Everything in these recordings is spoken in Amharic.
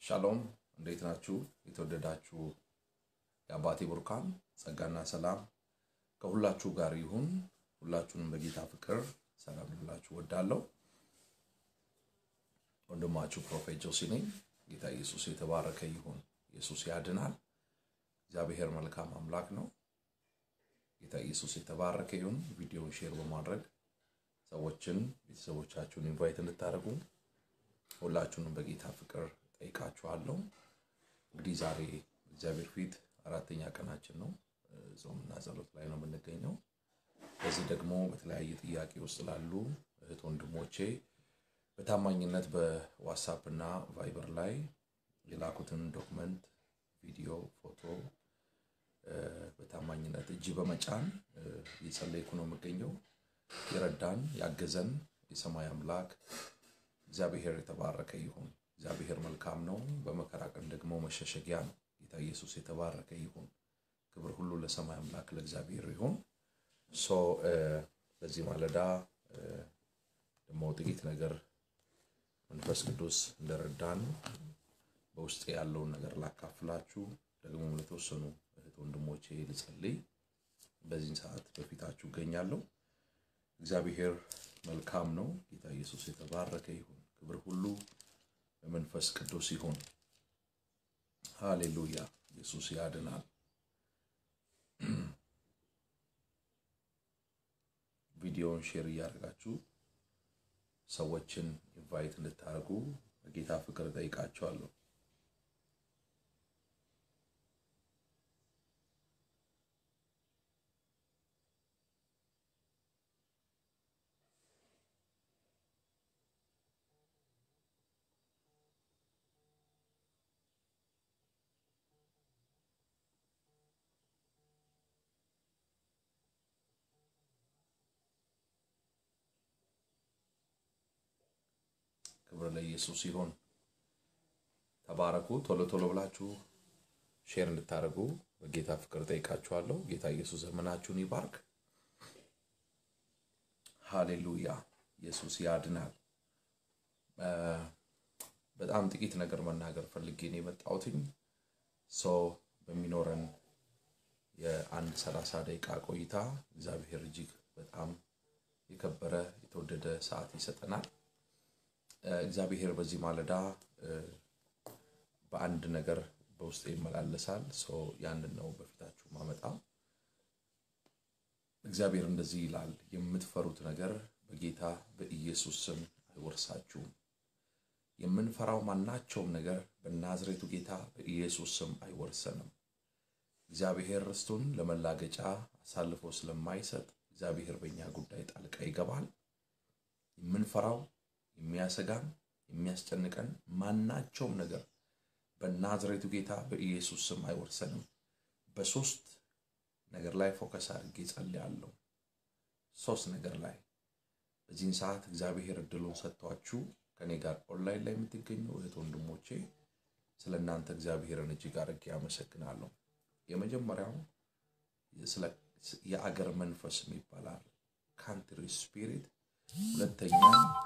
ሻሎም እንዴት ናችሁ? የተወደዳችሁ የአባቴ ቡርካን ጸጋና ሰላም ከሁላችሁ ጋር ይሁን። ሁላችሁንም በጌታ ፍቅር ሰላም ልላችሁ ወዳለሁ። ወንድማችሁ ፕሮፌት ጆሲ ነኝ። ጌታ ኢየሱስ የተባረከ ይሁን። ኢየሱስ ያድናል። እግዚአብሔር መልካም አምላክ ነው። ጌታ ኢየሱስ የተባረከ ይሁን። ቪዲዮውን ሼር በማድረግ ሰዎችን ቤተሰቦቻችሁን ኢንቫይት እንድታደርጉ ሁላችሁንም በጌታ ፍቅር ጠይቃችኋለሁ። እንግዲህ ዛሬ እግዚአብሔር ፊት አራተኛ ቀናችን ነው። ጾምና ጸሎት ላይ ነው የምንገኘው። በዚህ ደግሞ በተለያየ ጥያቄ ውስጥ ላሉ እህት ወንድሞቼ በታማኝነት በዋትሳፕ እና ቫይበር ላይ የላኩትን ዶክመንት፣ ቪዲዮ፣ ፎቶ በታማኝነት እጅ በመጫን እየጸለይኩ ነው የምገኘው። የረዳን ያገዘን የሰማይ አምላክ እግዚአብሔር የተባረከ ይሁን። እግዚአብሔር መልካም ነው። በመከራ ቀን ደግሞ መሸሸጊያ ነው። ጌታ ኢየሱስ የተባረከ ይሁን። ክብር ሁሉ ለሰማይ አምላክ ለእግዚአብሔር ይሁን። ሶ በዚህ ማለዳ ደግሞ ጥቂት ነገር መንፈስ ቅዱስ እንደረዳን በውስጤ ያለውን ነገር ላካፍላችሁ፣ ደግሞ ለተወሰኑ እህት ወንድሞቼ ልጸልይ በዚህን ሰዓት በፊታችሁ እገኛለሁ። እግዚአብሔር መልካም ነው። ጌታ ኢየሱስ የተባረከ ይሁን። ክብር ሁሉ በመንፈስ ቅዱስ ይሁን። ሃሌሉያ! ኢየሱስ ያድናል። ቪዲዮውን ሼር እያደረጋችሁ ሰዎችን ኢንቫይት እንድታደርጉ በጌታ ፍቅር ጠይቃቸዋለሁ። ክብር ለኢየሱስ ይሁን። ተባረኩ። ቶሎ ቶሎ ብላችሁ ሼር እንድታደርጉ በጌታ ፍቅር ጠይቃችኋለሁ። ጌታ ኢየሱስ ዘመናችሁን ይባርክ። ሃሌሉያ! ኢየሱስ ያድናል። በጣም ጥቂት ነገር መናገር ፈልጌ ነው የመጣሁትኝ። ሰው በሚኖረን የአንድ ሰላሳ ደቂቃ ቆይታ እግዚአብሔር እጅግ በጣም የከበረ የተወደደ ሰዓት ይሰጠናል። እግዚአብሔር በዚህ ማለዳ በአንድ ነገር በውስጥ ይመላለሳል። ሰው ያንን ነው በፊታችሁ ማመጣ። እግዚአብሔር እንደዚህ ይላል፣ የምትፈሩት ነገር በጌታ በኢየሱስ ስም አይወርሳችሁም። የምንፈራው ማናቸውም ነገር በናዝሬቱ ጌታ በኢየሱስ ስም አይወርሰንም። እግዚአብሔር ርስቱን ለመላገጫ አሳልፎ ስለማይሰጥ እግዚአብሔር በእኛ ጉዳይ ጣልቃ ይገባል። የምንፈራው የሚያሰጋን የሚያስጨንቀን ማናቸውም ነገር በናዝሬቱ ጌታ በኢየሱስ ስም አይወርሰንም። በሶስት ነገር ላይ ፎከስ አድርጌ ጸልያለሁ። ሶስት ነገር ላይ በዚህን ሰዓት እግዚአብሔር እድሉን ሰጥቷችሁ ከኔ ጋር ኦንላይን ላይ የምትገኙ እህት ወንድሞቼ ስለ እናንተ እግዚአብሔርን እጅግ አድርጌ አመሰግናለሁ። የመጀመሪያው የአገር መንፈስ ይባላል ካንትሪ ስፒሪት። ሁለተኛ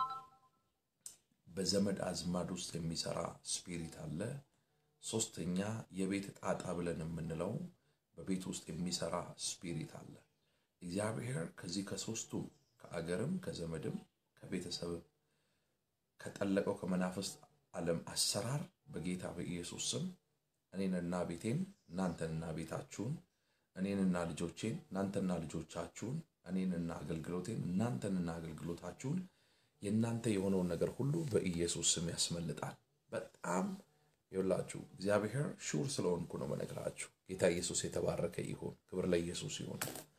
በዘመድ አዝማድ ውስጥ የሚሰራ ስፒሪት አለ። ሶስተኛ የቤት ጣጣ ብለን የምንለው በቤት ውስጥ የሚሰራ ስፒሪት አለ። እግዚአብሔር ከዚህ ከሶስቱ ከአገርም ከዘመድም ከቤተሰብም ከጠለቀው ከመናፍስት ዓለም አሰራር በጌታ በኢየሱስ ስም እኔንና ቤቴን እናንተንና ቤታችሁን እኔንና ልጆቼን እናንተና ልጆቻችሁን እኔንና አገልግሎቴን እናንተንና አገልግሎታችሁን የእናንተ የሆነውን ነገር ሁሉ በኢየሱስ ስም ያስመልጣል። በጣም ይኸውላችሁ እግዚአብሔር ሹር ስለሆንኩ ነው መነግራችሁ። ጌታ ኢየሱስ የተባረከ ይሁን። ክብር ለኢየሱስ ይሁን።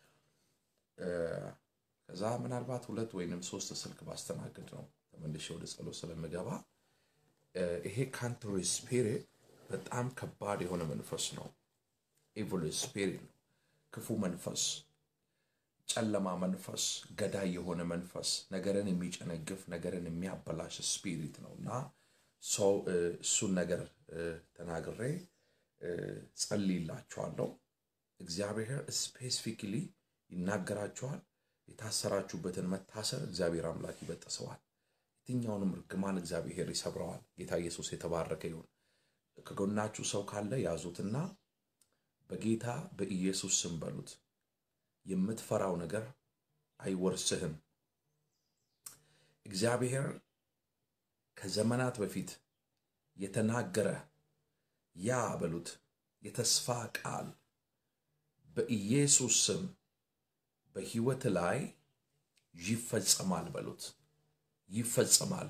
ከዛ ምናልባት ሁለት ወይንም ሶስት ስልክ ባስተናግድ ነው ተመልሼ ወደ ጸሎት ስለምገባ ይሄ ካንትሪ ስፒሪት በጣም ከባድ የሆነ መንፈስ ነው። ኢቪል ስፒሪት ነው። ክፉ መንፈስ ጨለማ መንፈስ፣ ገዳይ የሆነ መንፈስ፣ ነገርን የሚጨነግፍ ነገርን የሚያበላሽ ስፒሪት ነው እና ሰው እሱን ነገር ተናግሬ ጸልይላችኋለሁ። እግዚአብሔር ስፔሲፊክሊ ይናገራችኋል። የታሰራችሁበትን መታሰር እግዚአብሔር አምላክ ይበጥሰዋል። የትኛውንም እርግማን እግዚአብሔር ይሰብረዋል። ጌታ ኢየሱስ የተባረከ ይሁን። ከጎናችሁ ሰው ካለ ያዙትና በጌታ በኢየሱስ ስም በሉት። የምትፈራው ነገር አይወርስህም። እግዚአብሔር ከዘመናት በፊት የተናገረ ያ በሉት የተስፋ ቃል በኢየሱስ ስም በሕይወት ላይ ይፈጸማል በሉት። ይፈጸማል፣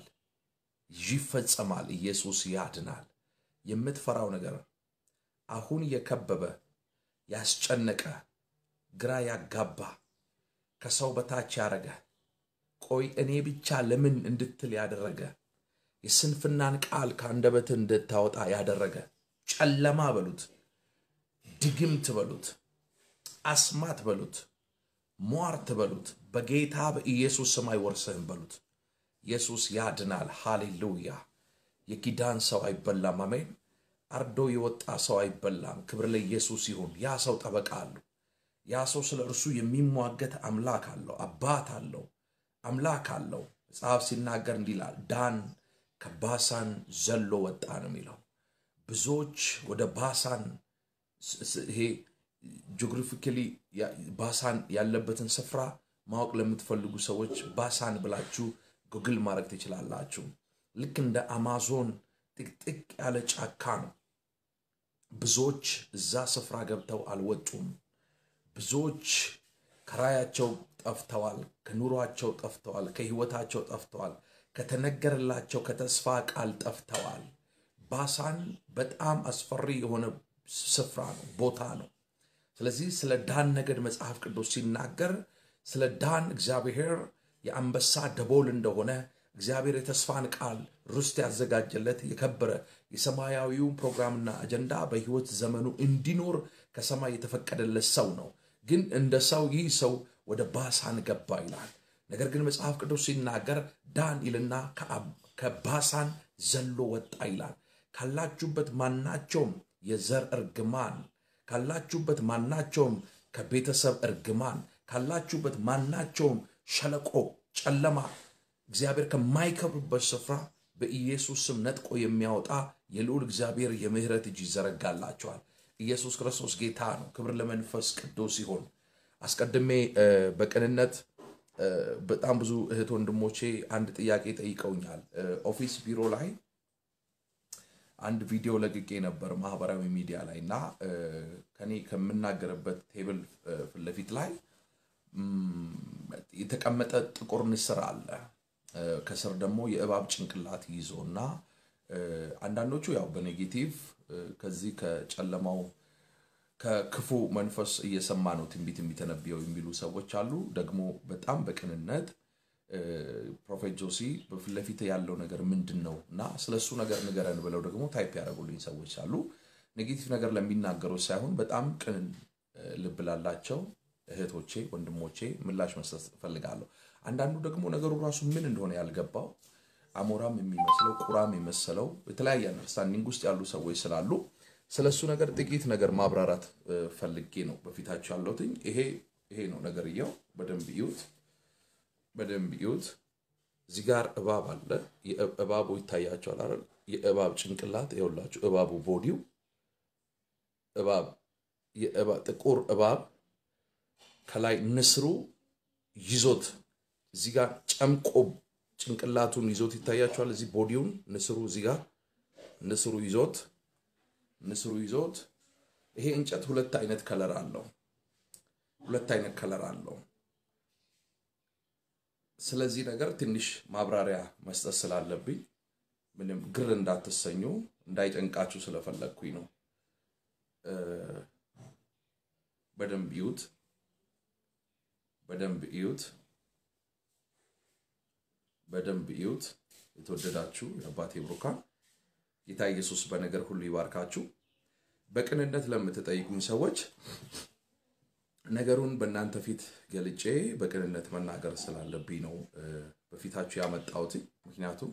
ይፈጸማል። ኢየሱስ ያድናል። የምትፈራው ነገር አሁን የከበበ ያስጨነቀ፣ ግራ ያጋባ፣ ከሰው በታች ያረገ፣ ቆይ እኔ ብቻ ለምን እንድትል ያደረገ፣ የስንፍናን ቃል ከአንደበት እንድታወጣ ያደረገ ጨለማ በሉት፣ ድግምት በሉት፣ አስማት በሉት፣ ሟርት በሉት፣ በጌታ በኢየሱስ ስም አይወርስህም በሉት። ኢየሱስ ያድናል። ሃሌሉያ። የኪዳን ሰው አይበላም። አሜን። አርዶ የወጣ ሰው አይበላም። ክብር ለኢየሱስ ይሁን። ያ ሰው ጠበቃ አለው። ያ ሰው ስለ እርሱ የሚሟገት አምላክ አለው፣ አባት አለው፣ አምላክ አለው። መጽሐፍ ሲናገር እንዲህ ይላል፣ ዳን ከባሳን ዘሎ ወጣ ነው የሚለው። ብዙዎች ወደ ባሳን ይሄ ጂኦግራፊካሊ ባሳን ያለበትን ስፍራ ማወቅ ለምትፈልጉ ሰዎች ባሳን ብላችሁ ጉግል ማድረግ ትችላላችሁ። ልክ እንደ አማዞን ጥቅጥቅ ያለ ጫካ ነው። ብዙዎች እዛ ስፍራ ገብተው አልወጡም። ብዙዎች ከራያቸው ጠፍተዋል፣ ከኑሯቸው ጠፍተዋል፣ ከህይወታቸው ጠፍተዋል፣ ከተነገረላቸው ከተስፋ ቃል ጠፍተዋል። ባሳን በጣም አስፈሪ የሆነ ስፍራ ነው፣ ቦታ ነው። ስለዚህ ስለ ዳን ነገድ መጽሐፍ ቅዱስ ሲናገር ስለ ዳን እግዚአብሔር የአንበሳ ደቦል እንደሆነ እግዚአብሔር የተስፋን ቃል ርስት ያዘጋጀለት የከበረ የሰማያዊውን ፕሮግራምና አጀንዳ በህይወት ዘመኑ እንዲኖር ከሰማይ የተፈቀደለት ሰው ነው። ግን እንደ ሰው ይህ ሰው ወደ ባሳን ገባ ይላል። ነገር ግን መጽሐፍ ቅዱስ ሲናገር ዳን ይልና ከባሳን ዘሎ ወጣ ይላል። ካላችሁበት ማናቸውም የዘር እርግማን ካላችሁበት ማናቸውም ከቤተሰብ እርግማን ካላችሁበት ማናቸውም ሸለቆ ጨለማ እግዚአብሔር ከማይከብርበት ስፍራ በኢየሱስ ስም ነጥቆ የሚያወጣ የልዑል እግዚአብሔር የምህረት እጅ ይዘረጋላቸዋል። ኢየሱስ ክርስቶስ ጌታ ነው። ክብር ለመንፈስ ቅዱስ ይሁን። አስቀድሜ በቅንነት በጣም ብዙ እህት ወንድሞቼ አንድ ጥያቄ ጠይቀውኛል። ኦፊስ ቢሮ ላይ አንድ ቪዲዮ ለቅቄ ነበር ማህበራዊ ሚዲያ ላይ እና ከኔ ከምናገርበት ቴብል ፊት ለፊት ላይ የተቀመጠ ጥቁር ንስር አለ። ከስር ደግሞ የእባብ ጭንቅላት ይዞ እና አንዳንዶቹ ያው በኔጌቲቭ ከዚህ ከጨለማው ከክፉ መንፈስ እየሰማ ነው ትንቢት የሚተነብየው የሚሉ ሰዎች አሉ። ደግሞ በጣም በቅንነት ፕሮፌት ጆሲ በፊት ለፊት ያለው ነገር ምንድን ነው እና ስለ እሱ ነገር ንገረን ብለው ደግሞ ታይፕ ያደረጉልኝ ሰዎች አሉ። ኔጌቲቭ ነገር ለሚናገሩት ሳይሆን በጣም ቅን ልብ ላላቸው እህቶቼ፣ ወንድሞቼ ምላሽ መስጠት እፈልጋለሁ። አንዳንዱ ደግሞ ነገሩ ራሱ ምን እንደሆነ ያልገባው አሞራም የሚመስለው ቁራም የመሰለው የተለያየ አንደርስታንዲንግ ውስጥ ያሉ ሰዎች ስላሉ ስለ እሱ ነገር ጥቂት ነገር ማብራራት ፈልጌ ነው በፊታቸው ያለሁትኝ። ይሄ ይሄ ነው ነገርየው። በደንብ እዩት፣ በደንብ እዩት። እዚህ ጋር እባብ አለ። እባቡ ይታያቸዋል አይደል? የእባብ ጭንቅላት ይኸውላችሁ፣ እባቡ ቦዲው እባብ ጥቁር እባብ ከላይ ንስሩ ይዞት እዚህ ጋር ጨምቆ ጭንቅላቱን ይዞት ይታያቸዋል። እዚህ ቦዲውን ንስሩ እዚህ ጋር ንስሩ ይዞት ንስሩ ይዞት ይሄ እንጨት ሁለት አይነት ከለር አለው። ሁለት አይነት ከለር አለው። ስለዚህ ነገር ትንሽ ማብራሪያ መስጠት ስላለብኝ ምንም ግር እንዳትሰኙ እንዳይጨንቃችሁ ስለፈለግኩኝ ነው። በደንብ እዩት፣ በደንብ እዩት፣ በደንብ እዩት። የተወደዳችሁ የአባቴ ብሩካን ጌታ ኢየሱስ በነገር ሁሉ ይባርካችሁ። በቅንነት ለምትጠይቁኝ ሰዎች ነገሩን በእናንተ ፊት ገልጬ በቅንነት መናገር ስላለብኝ ነው በፊታችሁ ያመጣሁት። ምክንያቱም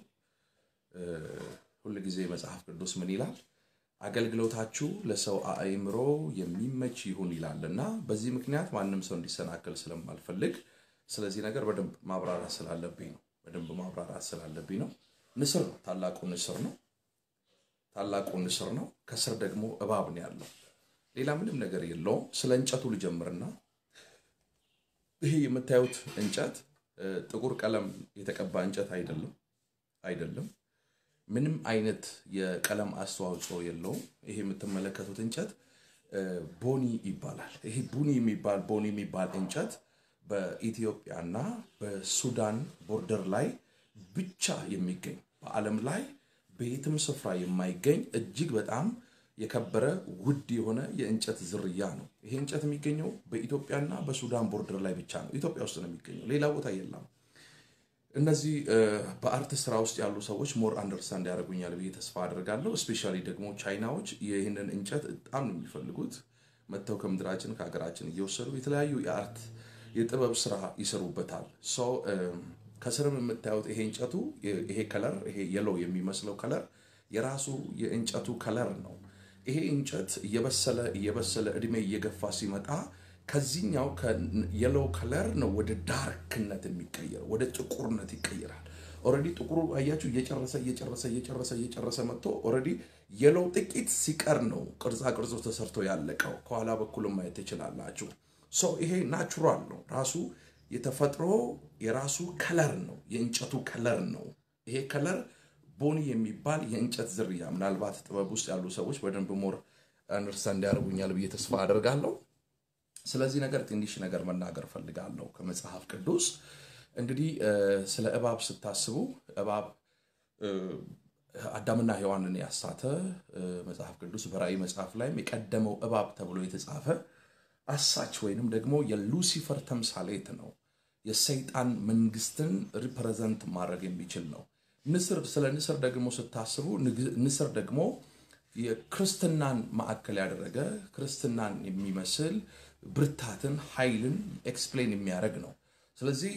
ሁል ጊዜ መጽሐፍ ቅዱስ ምን ይላል? አገልግሎታችሁ ለሰው አእምሮ የሚመች ይሁን ይላል እና በዚህ ምክንያት ማንም ሰው እንዲሰናከል ስለማልፈልግ ስለዚህ ነገር በደንብ ማብራራት ስላለብኝ ነው። በደንብ ማብራራት ስላለብኝ ነው። ንስር ነው፣ ታላቁ ንስር ነው። ታላቁ ንስር ነው። ከስር ደግሞ እባብ ነው ያለው። ሌላ ምንም ነገር የለውም። ስለ እንጨቱ ልጀምርና ይሄ የምታዩት እንጨት ጥቁር ቀለም የተቀባ እንጨት አይደለም አይደለም። ምንም አይነት የቀለም አስተዋጽኦ የለውም። ይሄ የምትመለከቱት እንጨት ቦኒ ይባላል። ይሄ ቡኒ የሚባል ቦኒ የሚባል እንጨት በኢትዮጵያና በሱዳን ቦርደር ላይ ብቻ የሚገኝ በዓለም ላይ በየትም ስፍራ የማይገኝ እጅግ በጣም የከበረ ውድ የሆነ የእንጨት ዝርያ ነው። ይሄ እንጨት የሚገኘው በኢትዮጵያና በሱዳን ቦርደር ላይ ብቻ ነው። ኢትዮጵያ ውስጥ ነው የሚገኘው፣ ሌላ ቦታ የለም። እነዚህ በአርት ስራ ውስጥ ያሉ ሰዎች ሞር አንደርስታንድ ያደርጉኛል ብዬ ተስፋ አድርጋለሁ። እስፔሻሊ ደግሞ ቻይናዎች ይህንን እንጨት በጣም ነው የሚፈልጉት። መጥተው ከምድራችን ከሀገራችን እየወሰዱ የተለያዩ የአርት የጥበብ ስራ ይሰሩበታል። ሰው ከስርም የምታዩት ይሄ እንጨቱ ይሄ ከለር ይሄ የሎ የሚመስለው ከለር የራሱ የእንጨቱ ከለር ነው። ይሄ እንጨት እየበሰለ እየበሰለ እድሜ እየገፋ ሲመጣ ከዚህኛው የሎ ከለር ነው ወደ ዳርክነት የሚቀየር ወደ ጥቁርነት ይቀየራል። ኦልሬዲ ጥቁሩ አያችሁ እየጨረሰ እየጨረሰ እየጨረሰ እየጨረሰ መጥቶ ኦልሬዲ የሎው ጥቂት ሲቀር ነው ቅርጻ ቅርጾ ተሰርቶ ያለቀው። ከኋላ በኩልም ማየት ትችላላችሁ። ሶ ይሄ ናቹራል ነው። ራሱ የተፈጥሮ የራሱ ከለር ነው። የእንጨቱ ከለር ነው። ይሄ ከለር ቦኒ የሚባል የእንጨት ዝርያ ምናልባት ጥበብ ውስጥ ያሉ ሰዎች በደንብ ሞር አንደርስታንድ ያደርጉኛል ብዬ ተስፋ አደርጋለሁ። ስለዚህ ነገር ትንሽ ነገር መናገር ፈልጋለሁ ከመጽሐፍ ቅዱስ። እንግዲህ ስለ እባብ ስታስቡ እባብ አዳምና ሔዋንን ያሳተ መጽሐፍ ቅዱስ በራእይ መጽሐፍ ላይም የቀደመው እባብ ተብሎ የተጻፈ አሳች ወይንም ደግሞ የሉሲፈር ተምሳሌት ነው። የሰይጣን መንግስትን ሪፕሬዘንት ማድረግ የሚችል ነው። ንስር ስለ ንስር ደግሞ ስታስቡ ንስር ደግሞ የክርስትናን ማዕከል ያደረገ ክርስትናን የሚመስል ብርታትን፣ ኃይልን ኤክስፕሌን የሚያደርግ ነው። ስለዚህ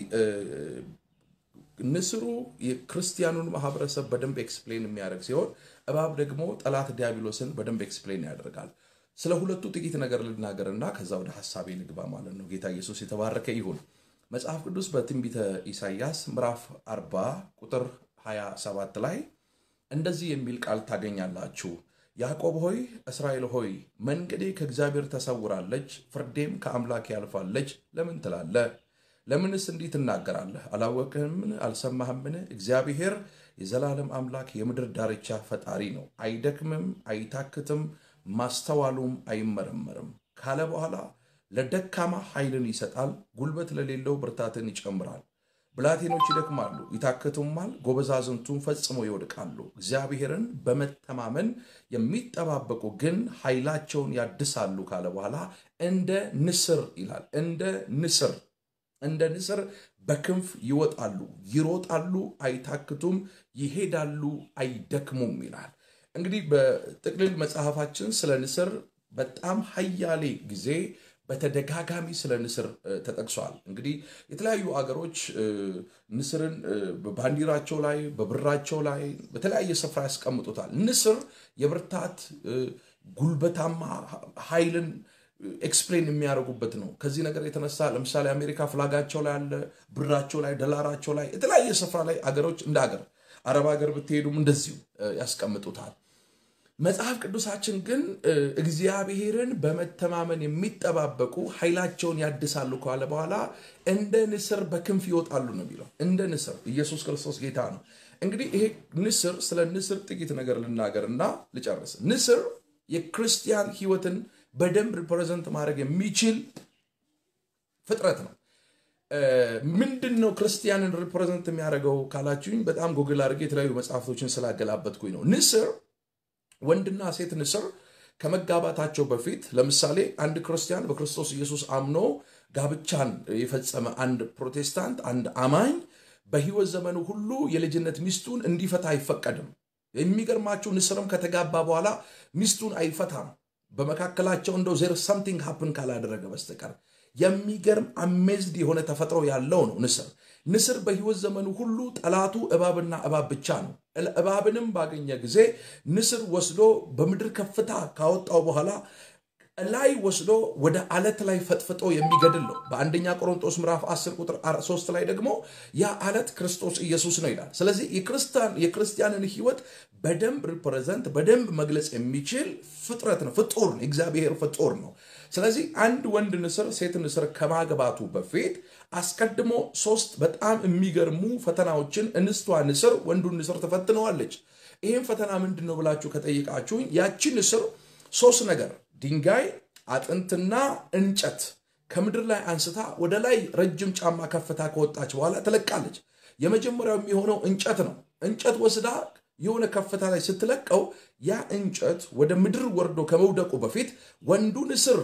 ንስሩ የክርስቲያኑን ማህበረሰብ በደንብ ኤክስፕሌን የሚያደርግ ሲሆን እባብ ደግሞ ጠላት ዲያብሎስን በደንብ ኤክስፕሌን ያደርጋል። ስለ ሁለቱ ጥቂት ነገር ልናገርና ከዛ ወደ ሀሳቤ ልግባ ማለት ነው። ጌታ ኢየሱስ የተባረከ ይሁን። መጽሐፍ ቅዱስ በትንቢተ ኢሳይያስ ምዕራፍ 40 ቁጥር 27 ላይ እንደዚህ የሚል ቃል ታገኛላችሁ። ያዕቆብ ሆይ እስራኤል ሆይ መንገዴ ከእግዚአብሔር ተሰውራለች፣ ፍርዴም ከአምላክ ያልፋለች ለምን ትላለህ? ለምንስ እንዲህ ትናገራለህ? አላወቅህምን? አልሰማህምን? እግዚአብሔር የዘላለም አምላክ የምድር ዳርቻ ፈጣሪ ነው። አይደክምም፣ አይታክትም፣ ማስተዋሉም አይመረመርም ካለ በኋላ ለደካማ ኃይልን ይሰጣል፣ ጉልበት ለሌለው ብርታትን ይጨምራል። ብላቴኖች ይደክማሉ ይታክቱማል፣ ጎበዛዝንቱም ፈጽሞ ይወድቃሉ። እግዚአብሔርን በመተማመን የሚጠባበቁ ግን ኃይላቸውን ያድሳሉ ካለ በኋላ እንደ ንስር ይላል። እንደ ንስር እንደ ንስር በክንፍ ይወጣሉ፣ ይሮጣሉ፣ አይታክቱም፣ ይሄዳሉ፣ አይደክሙም ይላል። እንግዲህ በጥቅልል መጽሐፋችን ስለ ንስር በጣም ሀያሌ ጊዜ በተደጋጋሚ ስለ ንስር ተጠቅሷል። እንግዲህ የተለያዩ አገሮች ንስርን በባንዲራቸው ላይ በብራቸው ላይ በተለያየ ስፍራ ያስቀምጡታል። ንስር የብርታት ጉልበታማ ኃይልን ኤክስፕሌን የሚያደርጉበት ነው። ከዚህ ነገር የተነሳ ለምሳሌ አሜሪካ ፍላጋቸው ላይ አለ፣ ብራቸው ላይ፣ ደላራቸው ላይ የተለያየ ስፍራ ላይ አገሮች እንደ አገር አረብ ሀገር ብትሄዱም እንደዚሁ ያስቀምጡታል። መጽሐፍ ቅዱሳችን ግን እግዚአብሔርን በመተማመን የሚጠባበቁ ኃይላቸውን ያድሳሉ ካለ በኋላ እንደ ንስር በክንፍ ይወጣሉ ነው የሚለው። እንደ ንስር ኢየሱስ ክርስቶስ ጌታ ነው። እንግዲህ ይሄ ንስር ስለ ንስር ጥቂት ነገር ልናገር እና ልጨርስ። ንስር የክርስቲያን ሕይወትን በደንብ ሪፕሬዘንት ማድረግ የሚችል ፍጥረት ነው። ምንድን ነው ክርስቲያንን ሪፕሬዘንት የሚያደርገው ካላችሁኝ፣ በጣም ጎግል አድርጌ የተለያዩ መጽሐፍቶችን ስላገላበጥኩኝ ነው። ንስር ወንድና ሴት ንስር ከመጋባታቸው በፊት ለምሳሌ አንድ ክርስቲያን በክርስቶስ ኢየሱስ አምኖ ጋብቻን የፈጸመ አንድ ፕሮቴስታንት አንድ አማኝ በሕይወት ዘመኑ ሁሉ የልጅነት ሚስቱን እንዲፈታ አይፈቀድም። የሚገርማችሁ ንስርም ከተጋባ በኋላ ሚስቱን አይፈታም። በመካከላቸው እንደው ዜር ሰምቲንግ ሀፕን ካላደረገ በስተቀር የሚገርም አሜዝድ የሆነ ተፈጥሮ ያለው ነው ንስር። ንስር በሕይወት ዘመኑ ሁሉ ጠላቱ እባብና እባብ ብቻ ነው። እባብንም ባገኘ ጊዜ ንስር ወስዶ በምድር ከፍታ ካወጣው በኋላ ላይ ወስዶ ወደ አለት ላይ ፈጥፍጦ የሚገድል ነው። በአንደኛ ቆሮንቶስ ምዕራፍ 10 ቁጥር 3 ላይ ደግሞ ያ አለት ክርስቶስ ኢየሱስ ነው ይላል። ስለዚህ የክርስቲያንን ሕይወት በደንብ ሪፕሬዘንት በደንብ መግለጽ የሚችል ፍጥረት ነው፣ ፍጡር ነው፣ እግዚአብሔር ፍጡር ነው። ስለዚህ አንድ ወንድ ንስር ሴት ንስር ከማግባቱ በፊት አስቀድሞ ሶስት በጣም የሚገርሙ ፈተናዎችን እንስቷ ንስር ወንዱን ንስር ትፈትነዋለች። ይህም ፈተና ምንድን ነው ብላችሁ ከጠየቃችሁኝ ያቺ ንስር ሶስት ነገር ድንጋይ፣ አጥንትና እንጨት ከምድር ላይ አንስታ ወደ ላይ ረጅም ጫማ ከፍታ ከወጣች በኋላ ትለቃለች። የመጀመሪያው የሚሆነው እንጨት ነው። እንጨት ወስዳ የሆነ ከፍታ ላይ ስትለቀው ያ እንጨት ወደ ምድር ወርዶ ከመውደቁ በፊት ወንዱ ንስር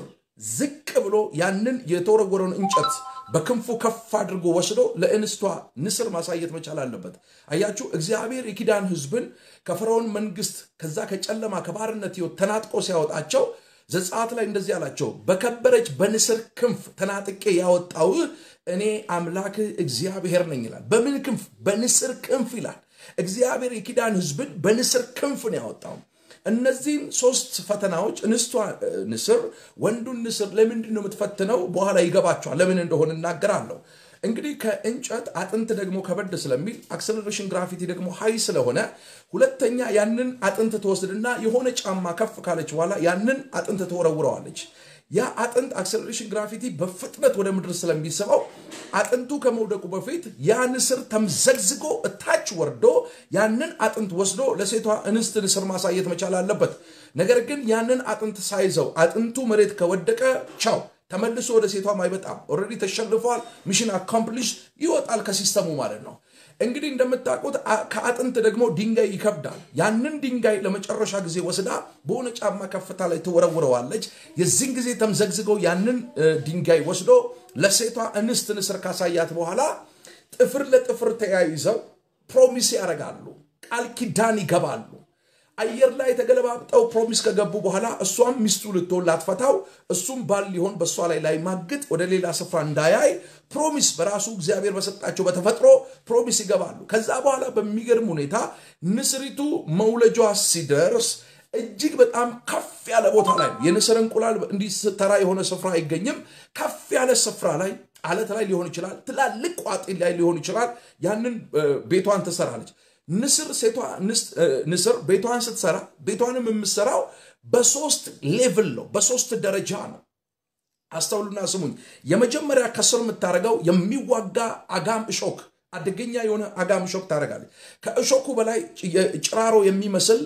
ዝቅ ብሎ ያንን የተወረወረውን እንጨት በክንፉ ከፍ አድርጎ ወስዶ ለእንስቷ ንስር ማሳየት መቻል አለበት። አያችሁ፣ እግዚአብሔር የኪዳን ሕዝብን ከፈርዖን መንግስት ከዛ ከጨለማ ከባርነት ሕይወት ተናጥቆ ሲያወጣቸው ዘጸአት ላይ እንደዚህ አላቸው፣ በከበረች በንስር ክንፍ ተናጥቄ ያወጣው እኔ አምላክህ እግዚአብሔር ነኝ ይላል። በምን ክንፍ? በንስር ክንፍ ይላል። እግዚአብሔር የኪዳን ሕዝብን በንስር ክንፍ ነው ያወጣው። እነዚህም ሶስት ፈተናዎች እንስቷ ንስር ወንዱን ንስር ለምንድን ነው የምትፈትነው? በኋላ ይገባቸዋል። ለምን እንደሆነ እናገራለሁ። እንግዲህ ከእንጨት አጥንት ደግሞ ከበድ ስለሚል አክሰለሬሽን ግራፊቲ ደግሞ ሀይ ስለሆነ ሁለተኛ ያንን አጥንት ትወስድና የሆነ ጫማ ከፍ ካለች በኋላ ያንን አጥንት ትወረውረዋለች። ያ አጥንት አክሰለሬሽን ግራፊቲ በፍጥነት ወደ ምድር ስለሚስበው አጥንቱ ከመውደቁ በፊት ያ ንስር ተምዘግዝጎ እታች ወርዶ ያንን አጥንት ወስዶ ለሴቷ እንስት ንስር ማሳየት መቻል አለበት። ነገር ግን ያንን አጥንት ሳይዘው አጥንቱ መሬት ከወደቀ ቻው ተመልሶ ወደ ሴቷም አይመጣም። ኦልሬዲ ተሸንፏል። ሚሽን አኮምፕሊሽ ይወጣል ከሲስተሙ ማለት ነው። እንግዲህ እንደምታውቁት ከአጥንት ደግሞ ድንጋይ ይከብዳል። ያንን ድንጋይ ለመጨረሻ ጊዜ ወስዳ በሆነ ጫማ ከፍታ ላይ ትወረውረዋለች። የዚህን ጊዜ ተምዘግዝገው ያንን ድንጋይ ወስዶ ለሴቷ እንስት ንስር ካሳያት በኋላ ጥፍር ለጥፍር ተያይዘው ፕሮሚስ ያደርጋሉ፣ ቃል ኪዳን ይገባሉ። አየር ላይ ተገለባብጠው ፕሮሚስ ከገቡ በኋላ እሷም ሚስቱ ልትሆን ላትፈታው፣ እሱም ባል ሊሆን በእሷ ላይ ላይማግጥ ወደ ሌላ ስፍራ እንዳያይ ፕሮሚስ በራሱ እግዚአብሔር በሰጣቸው በተፈጥሮ ፕሮሚስ ይገባሉ። ከዛ በኋላ በሚገርም ሁኔታ ንስሪቱ መውለጇ ሲደርስ እጅግ በጣም ከፍ ያለ ቦታ ላይ ነው። የንስር እንቁላል እንዲህ ተራ የሆነ ስፍራ አይገኝም። ከፍ ያለ ስፍራ ላይ አለት ላይ ሊሆን ይችላል፣ ትላልቅ ቋጥ ላይ ሊሆን ይችላል። ያንን ቤቷን ትሰራለች። ንስር ሴቷ ንስር ቤቷን ስትሰራ ቤቷንም የምትሰራው በሶስት ሌቭል ነው፣ በሶስት ደረጃ ነው። አስተውሉና ስሙኝ። የመጀመሪያ ከስር የምታደርገው የሚዋጋ አጋም እሾክ፣ አደገኛ የሆነ አጋም እሾክ ታደርጋለች። ከእሾኩ በላይ ጭራሮ የሚመስል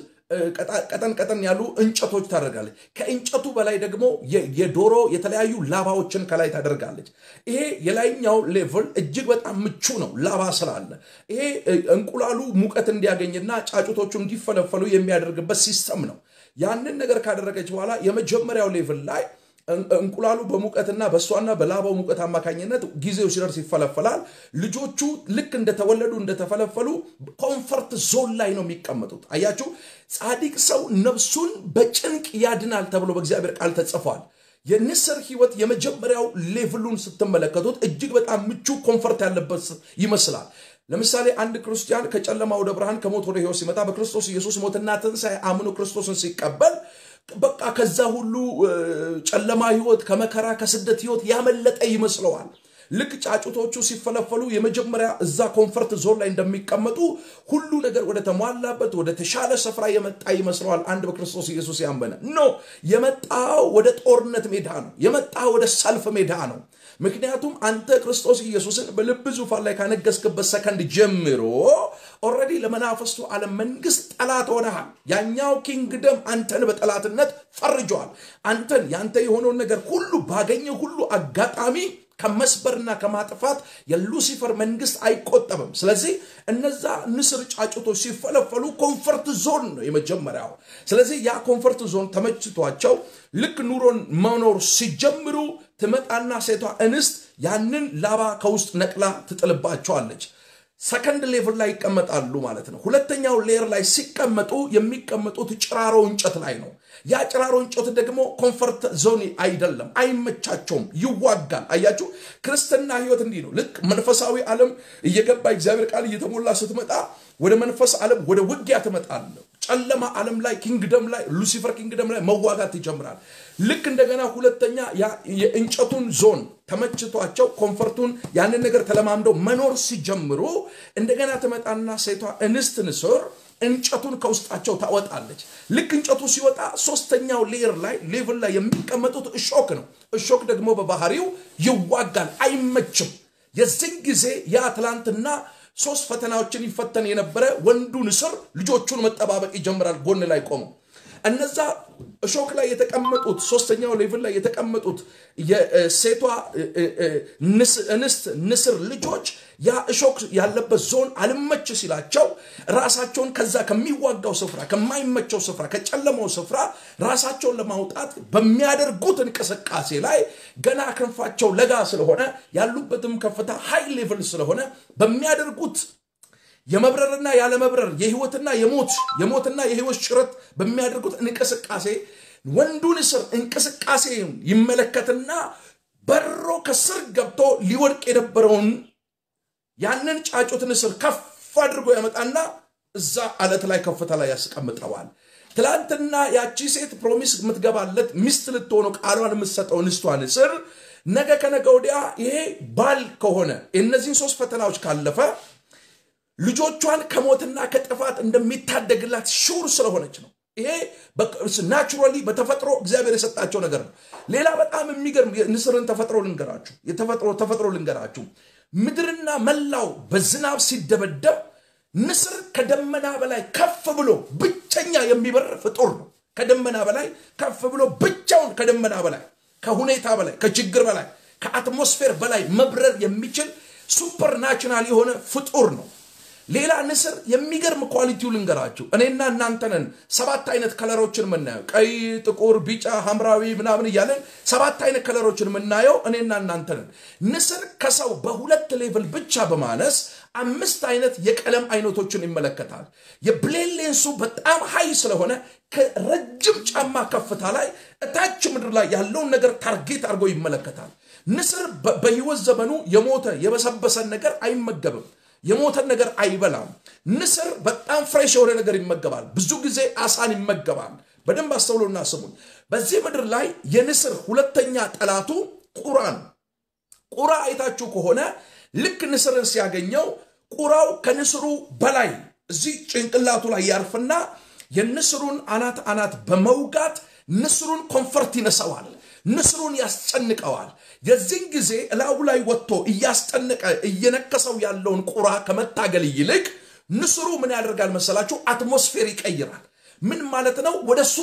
ቀጠን ቀጠን ያሉ እንጨቶች ታደርጋለች። ከእንጨቱ በላይ ደግሞ የዶሮ የተለያዩ ላባዎችን ከላይ ታደርጋለች። ይሄ የላይኛው ሌቭል እጅግ በጣም ምቹ ነው፣ ላባ ስላለ። ይሄ እንቁላሉ ሙቀት እንዲያገኝና ጫጩቶቹ እንዲፈለፈሉ የሚያደርግበት ሲስተም ነው። ያንን ነገር ካደረገች በኋላ የመጀመሪያው ሌቭል ላይ እንቁላሉ በሙቀትና በእሷና በላባው ሙቀት አማካኝነት ጊዜው ሲደርስ ይፈለፈላል። ልጆቹ ልክ እንደተወለዱ እንደተፈለፈሉ ኮንፈርት ዞን ላይ ነው የሚቀመጡት። አያችሁ፣ ጻድቅ ሰው ነፍሱን በጭንቅ ያድናል ተብሎ በእግዚአብሔር ቃል ተጽፏል። የንስር ህይወት የመጀመሪያው ሌቭሉን ስትመለከቱት እጅግ በጣም ምቹ ኮንፈርት ያለበት ይመስላል። ለምሳሌ አንድ ክርስቲያን ከጨለማ ወደ ብርሃን ከሞት ወደ ህይወት ሲመጣ በክርስቶስ ኢየሱስ ሞትና ትንሣኤ አምኖ ክርስቶስን ሲቀበል በቃ ከዛ ሁሉ ጨለማ ህይወት ከመከራ ከስደት ህይወት ያመለጠ ይመስለዋል። ልክ ጫጩቶቹ ሲፈለፈሉ የመጀመሪያ እዛ ኮንፈርት ዞን ላይ እንደሚቀመጡ ሁሉ ነገር ወደ ተሟላበት ወደ ተሻለ ስፍራ የመጣ ይመስለዋል። አንድ በክርስቶስ ኢየሱስ ያመነ ኖ የመጣው ወደ ጦርነት ሜዳ ነው። የመጣው ወደ ሰልፍ ሜዳ ነው። ምክንያቱም አንተ ክርስቶስ ኢየሱስን በልብ ዙፋን ላይ ካነገስክበት ሰከንድ ጀምሮ ኦልሬዲ ለመናፈስቱ ዓለም መንግስት ጠላት ሆነሃል። ያኛው ኪንግደም አንተን በጠላትነት ፈርጀዋል። አንተን ያንተ የሆነውን ነገር ሁሉ ባገኘ ሁሉ አጋጣሚ ከመስበርና ከማጥፋት የሉሲፈር መንግስት አይቆጠብም። ስለዚህ እነዛ ንስር ጫጩቶች ሲፈለፈሉ ኮንፈርት ዞን ነው የመጀመሪያው። ስለዚህ ያ ኮንፈርት ዞን ተመችቷቸው ልክ ኑሮን መኖር ሲጀምሩ ትመጣና ሴቷ እንስት ያንን ላባ ከውስጥ ነቅላ ትጥልባቸዋለች። ሰከንድ ሌቭል ላይ ይቀመጣሉ ማለት ነው። ሁለተኛው ሌየር ላይ ሲቀመጡ የሚቀመጡት ጭራሮ እንጨት ላይ ነው። ያ ጭራሮ እንጨት ደግሞ ኮንፈርት ዞን አይደለም፣ አይመቻቸውም፣ ይዋጋል። አያችሁ፣ ክርስትና ህይወት እንዲህ ነው። ልክ መንፈሳዊ ዓለም እየገባ እግዚአብሔር ቃል እየተሞላ ስትመጣ ወደ መንፈስ ዓለም ወደ ውጊያ ትመጣለህ። ጨለማ ዓለም ላይ ኪንግደም ላይ ሉሲፈር ኪንግደም ላይ መዋጋት ይጀምራል። ልክ እንደገና ሁለተኛ የእንጨቱን ዞን ተመችቷቸው ኮንፈርቱን ያንን ነገር ተለማምደው መኖር ሲጀምሩ እንደገና ትመጣና ሴቷ እንስት ንስር እንጨቱን ከውስጣቸው ታወጣለች። ልክ እንጨቱ ሲወጣ ሶስተኛው ሌየር ላይ ሌቭል ላይ የሚቀመጡት እሾክ ነው። እሾክ ደግሞ በባህሪው ይዋጋል፣ አይመችም። የዚህን ጊዜ ያ ትላንትና ሶስት ፈተናዎችን ይፈተን የነበረ ወንዱ ንስር ልጆቹን መጠባበቅ ይጀምራል። ጎን ላይ ቆመው እነዛ እሾክ ላይ የተቀመጡት ሶስተኛው ሌቭል ላይ የተቀመጡት የሴቷ እንስት ንስር ልጆች ያ እሾክ ያለበት ዞን አልመች ሲላቸው ራሳቸውን ከዛ ከሚዋጋው ስፍራ ከማይመቸው ስፍራ ከጨለማው ስፍራ ራሳቸውን ለማውጣት በሚያደርጉት እንቅስቃሴ ላይ ገና ክንፋቸው ለጋ ስለሆነ ያሉበትም ከፍታ ሃይ ሌቭል ስለሆነ በሚያደርጉት የመብረርና ያለመብረር የህይወትና የሞት የሞትና የህይወት ሽረት በሚያደርጉት እንቅስቃሴ ወንዱ ንስር እንቅስቃሴ ይመለከትና በሮ ከስር ገብቶ ሊወድቅ የነበረውን ያንን ጫጩት ንስር ከፍ አድርጎ ያመጣና እዛ አለት ላይ ከፍታ ላይ ያስቀምጠዋል። ትላንትና ያቺ ሴት ፕሮሚስ የምትገባለት ሚስት ልትሆኑ ቃሏን የምትሰጠው ንስቷ ንስር ነገ ከነገ ወዲያ ይሄ ባል ከሆነ እነዚህን ሶስት ፈተናዎች ካለፈ ልጆቿን ከሞትና ከጥፋት እንደሚታደግላት ሹር ስለሆነች ነው። ይሄ ናቹራሊ በተፈጥሮ እግዚአብሔር የሰጣቸው ነገር ነው። ሌላ በጣም የሚገርም ንስርን ተፈጥሮ ልንገራችሁ የተፈጥሮ ተፈጥሮ ልንገራችሁ። ምድርና መላው በዝናብ ሲደበደብ ንስር ከደመና በላይ ከፍ ብሎ ብቸኛ የሚበር ፍጡር ነው። ከደመና በላይ ከፍ ብሎ ብቻውን ከደመና በላይ ከሁኔታ በላይ ከችግር በላይ ከአትሞስፌር በላይ መብረር የሚችል ሱፐር ናቹራል የሆነ ፍጡር ነው። ሌላ ንስር የሚገርም ኳሊቲው ልንገራችሁ። እኔና እናንተ ነን ሰባት አይነት ከለሮችን የምናየው ቀይ፣ ጥቁር፣ ቢጫ፣ ሐምራዊ ምናምን እያለን ሰባት አይነት ከለሮችን የምናየው እኔና እናንተ ነን። ንስር ከሰው በሁለት ሌቭል ብቻ በማነስ አምስት አይነት የቀለም አይነቶችን ይመለከታል። የብሌን ሌንሱ በጣም ሀይ ስለሆነ ከረጅም ጫማ ከፍታ ላይ እታች ምድር ላይ ያለውን ነገር ታርጌት አድርጎ ይመለከታል። ንስር በህይወት ዘመኑ የሞተ የበሰበሰን ነገር አይመገብም። የሞተን ነገር አይበላም። ንስር በጣም ፍሬሽ የሆነ ነገር ይመገባል። ብዙ ጊዜ አሳን ይመገባል። በደንብ አስተውሎና ስሙን። በዚህ ምድር ላይ የንስር ሁለተኛ ጠላቱ ቁራ ነው። ቁራ አይታችሁ ከሆነ ልክ ንስርን ሲያገኘው ቁራው ከንስሩ በላይ እዚህ ጭንቅላቱ ላይ ያርፍና የንስሩን አናት አናት በመውጋት ንስሩን ኮንፈርት ይነሳዋል። ንስሩን ያስጨንቀዋል። የዚህን ጊዜ እላዩ ላይ ወጥቶ እያስጨነቀ እየነከሰው ያለውን ቁራ ከመታገል ይልቅ ንስሩ ምን ያደርጋል መሰላችሁ? አትሞስፌር ይቀይራል። ምን ማለት ነው?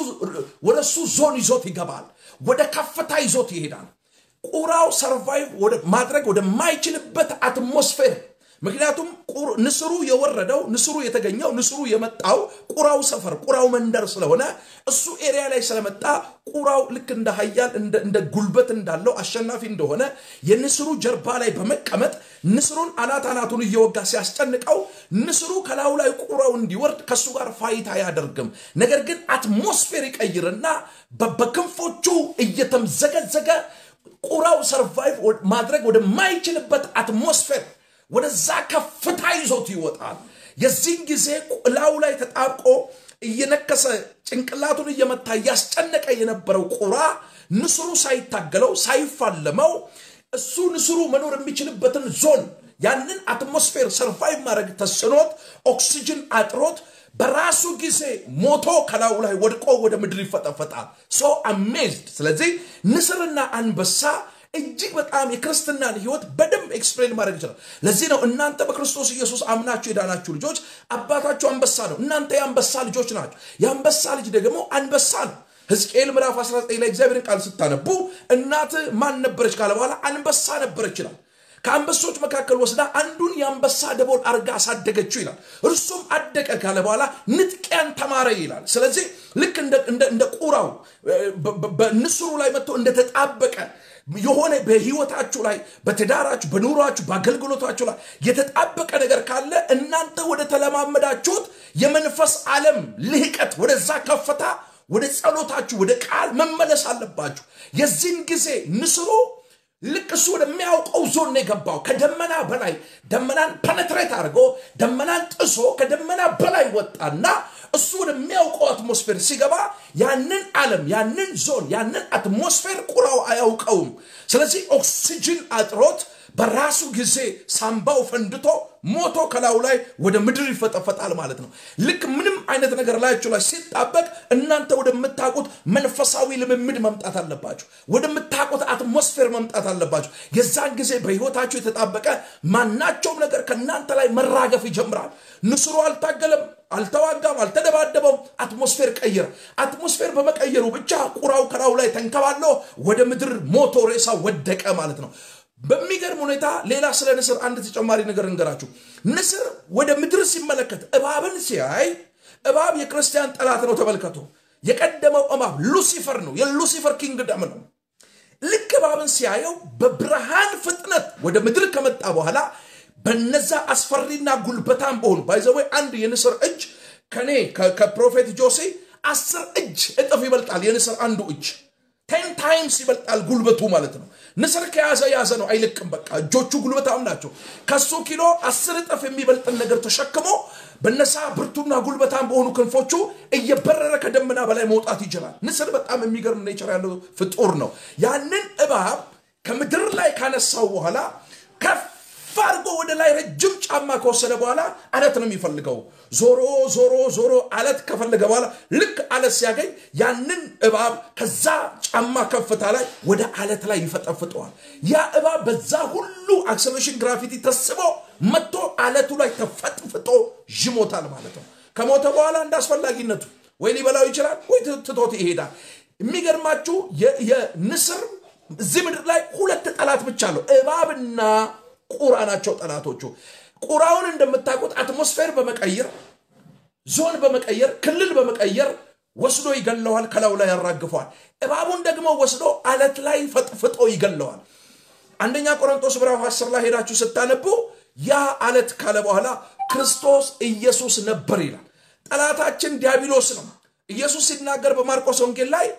ወደ እሱ ዞን ይዞት ይገባል። ወደ ከፍታ ይዞት ይሄዳል። ቁራው ሰርቫይቭ ማድረግ ወደማይችልበት አትሞስፌር ምክንያቱም ንስሩ የወረደው ንስሩ የተገኘው ንስሩ የመጣው ቁራው ሰፈር ቁራው መንደር ስለሆነ እሱ ኤሪያ ላይ ስለመጣ ቁራው ልክ እንደ ሀያል እንደ ጉልበት እንዳለው አሸናፊ እንደሆነ የንስሩ ጀርባ ላይ በመቀመጥ ንስሩን አናት አናቱን እየወጋ ሲያስጨንቀው ንስሩ ከላዩ ላይ ቁራው እንዲወርድ ከእሱ ጋር ፋይት አያደርግም። ነገር ግን አትሞስፌር ይቀይርና በክንፎቹ እየተምዘገዘገ ቁራው ሰርቫይቭ ማድረግ ወደማይችልበት አትሞስፌር ወደዛ ከፍታ ይዞት ይወጣል። የዚህን ጊዜ ላዩ ላይ ተጣብቆ እየነከሰ ጭንቅላቱን እየመታ እያስጨነቀ የነበረው ቁራ ንስሩ ሳይታገለው ሳይፋለመው እሱ ንስሩ መኖር የሚችልበትን ዞን ያንን አትሞስፌር ሰርቫይቭ ማድረግ ተስኖት ኦክሲጅን አጥሮት በራሱ ጊዜ ሞቶ ከላዩ ላይ ወድቆ ወደ ምድር ይፈጠፈጣል። ሶ አሜዝድ። ስለዚህ ንስርና አንበሳ እጅግ በጣም የክርስትናን ህይወት በደንብ ኤክስፕሌን ማድረግ ይችላል። ለዚህ ነው እናንተ በክርስቶስ ኢየሱስ አምናችሁ የዳናችሁ ልጆች አባታችሁ አንበሳ ነው። እናንተ የአንበሳ ልጆች ናቸው። የአንበሳ ልጅ ደግሞ አንበሳ ነው። ሕዝቅኤል ምዕራፍ 19 ላይ እግዚአብሔርን ቃል ስታነቡ እናት ማን ነበረች ካለ በኋላ አንበሳ ነበረች ይላል። ከአንበሶች መካከል ወስዳ አንዱን የአንበሳ ደቦል አርጋ አሳደገችው ይላል። እርሱም አደቀ ካለ በኋላ ንጥቂያን ተማረ ይላል። ስለዚህ ልክ እንደ ቁራው በንስሩ ላይ መጥቶ እንደተጣበቀ የሆነ በህይወታችሁ ላይ በትዳራችሁ፣ በኑሯችሁ፣ በአገልግሎታችሁ ላይ የተጣበቀ ነገር ካለ እናንተ ወደ ተለማመዳችሁት የመንፈስ ዓለም ልህቀት ወደዛ ከፍታ ወደ ጸሎታችሁ ወደ ቃል መመለስ አለባችሁ። የዚህን ጊዜ ንስሩ ልክ እሱ ወደሚያውቀው ዞን ነው የገባው። ከደመና በላይ ደመናን ፐነትሬት አድርጎ ደመናን ጥሶ ከደመና በላይ ወጣና እሱ ወደሚያውቀው አትሞስፌር ሲገባ ያንን ዓለም ያንን ዞን ያንን አትሞስፌር ቁራው አያውቀውም። ስለዚህ ኦክሲጅን አጥሮት በራሱ ጊዜ ሳምባው ፈንድቶ ሞቶ ከላዩ ላይ ወደ ምድር ይፈጠፈጣል ማለት ነው። ልክ ምንም አይነት ነገር ላያችሁ ላይ ሲጣበቅ እናንተ ወደምታውቁት መንፈሳዊ ልምምድ መምጣት አለባችሁ። ወደምታውቁት አትሞስፌር መምጣት አለባችሁ። የዛን ጊዜ በሕይወታችሁ የተጣበቀ ማናቸውም ነገር ከእናንተ ላይ መራገፍ ይጀምራል። ንስሩ አልታገለም፣ አልተዋጋም፣ አልተደባደበም። አትሞስፌር ቀየረ። አትሞስፌር በመቀየሩ ብቻ ቁራው ከላዩ ላይ ተንከባሎ ወደ ምድር ሞቶ ሬሳ ወደቀ ማለት ነው። በሚገርም ሁኔታ ሌላ ስለ ንስር አንድ ተጨማሪ ነገር እንገራችሁ። ንስር ወደ ምድር ሲመለከት እባብን ሲያይ እባብ የክርስቲያን ጠላት ነው። ተመልከቱ። የቀደመው እባብ ሉሲፈር ነው። የሉሲፈር ኪንግደም ነው። ልክ እባብን ሲያየው በብርሃን ፍጥነት ወደ ምድር ከመጣ በኋላ በነዛ አስፈሪና ጉልበታም በሆኑ ባይዘወይ አንድ የንስር እጅ ከኔ ከፕሮፌት ጆሴ አስር እጅ እጥፍ ይበልጣል። የንስር አንዱ እጅ ቴን ታይምስ ይበልጣል ጉልበቱ ማለት ነው። ንስር ከያዘ ያዘ ነው፣ አይልቅም። በቃ እጆቹ ጉልበታም ናቸው። ከሱ ኪሎ አስር እጥፍ የሚበልጥን ነገር ተሸክሞ በነሳ ብርቱና ጉልበታም በሆኑ ክንፎቹ እየበረረ ከደመና በላይ መውጣት ይችላል። ንስር በጣም የሚገርም ኔቸር ያለው ፍጡር ነው። ያንን እባብ ከምድር ላይ ካነሳው በኋላ ከፍ አድርጎ ወደ ላይ ረጅም ጫማ ከወሰደ በኋላ አለት ነው የሚፈልገው። ዞሮ ዞሮ ዞሮ አለት ከፈለገ በኋላ ልክ አለት ሲያገኝ ያንን እባብ ከዛ ጫማ ከፍታ ላይ ወደ አለት ላይ ይፈጠፍጠዋል። ያ እባብ በዛ ሁሉ አክሰሌሬሽን ግራቪቲ ተስቦ መጥቶ አለቱ ላይ ተፈጥፍጦ ይሞታል ማለት ነው። ከሞተ በኋላ እንደ አስፈላጊነቱ ወይ ሊበላው ይችላል ወይ ትቶት ይሄዳል። የሚገርማችሁ የንስር እዚህ ምድር ላይ ሁለት ጠላት ብቻ አለው፣ እባብና ቁራ ናቸው ጠላቶቹ። ቁራውን እንደምታውቁት አትሞስፌር በመቀየር ዞን በመቀየር ክልል በመቀየር ወስዶ ይገለዋል፣ ከላዩ ላይ ያራግፈዋል። እባቡን ደግሞ ወስዶ አለት ላይ ፈጥፍጦ ይገለዋል። አንደኛ ቆሮንቶስ ምዕራፍ 10 ላይ ሄዳችሁ ስታነቡ ያ አለት ካለ በኋላ ክርስቶስ ኢየሱስ ነበር ይላል። ጠላታችን ዲያብሎስ ነው። ኢየሱስ ሲናገር በማርቆስ ወንጌል ላይ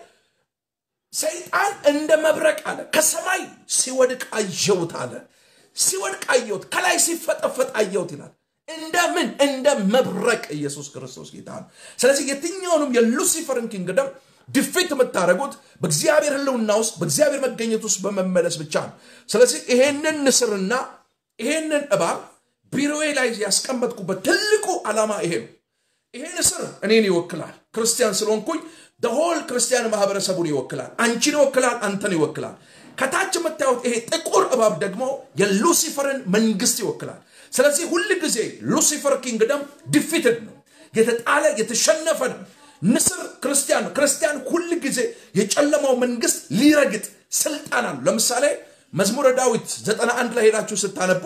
ሰይጣን እንደ መብረቅ አለ ከሰማይ ሲወድቅ አየሁት አለ። ሲወድቅ አየሁት፣ ከላይ ሲፈጠፈጥ አየሁት ይላል። እንደምን እንደ መብረቅ ኢየሱስ ክርስቶስ ጌታ ነው። ስለዚህ የትኛውንም የሉሲፈርን ኪንግደም ድፊት የምታደርጉት በእግዚአብሔር ሕልውና ውስጥ በእግዚአብሔር መገኘት ውስጥ በመመለስ ብቻ ነው። ስለዚህ ይሄንን ንስርና ይሄንን እባብ ቢሮዬ ላይ ያስቀመጥኩበት ትልቁ ዓላማ ይሄ ነው። ይሄ ንስር እኔን ይወክላል። ክርስቲያን ስለሆንኩኝ ደሆል ክርስቲያን ማህበረሰቡን ይወክላል። አንቺን ይወክላል። አንተን ይወክላል። ከታች የምታዩት ይሄ ጥቁር እባብ ደግሞ የሉሲፈርን መንግስት ይወክላል። ስለዚህ ሁል ጊዜ ሉሲፈር ኪንግደም ዲፊትድ ነው፣ የተጣለ የተሸነፈ ነው። ንስር ክርስቲያን ነው። ክርስቲያን ሁል ጊዜ የጨለማው መንግስት ሊረግጥ ስልጣን አለው። ለምሳሌ መዝሙረ ዳዊት 91 ላይ ሄዳችሁ ስታነቡ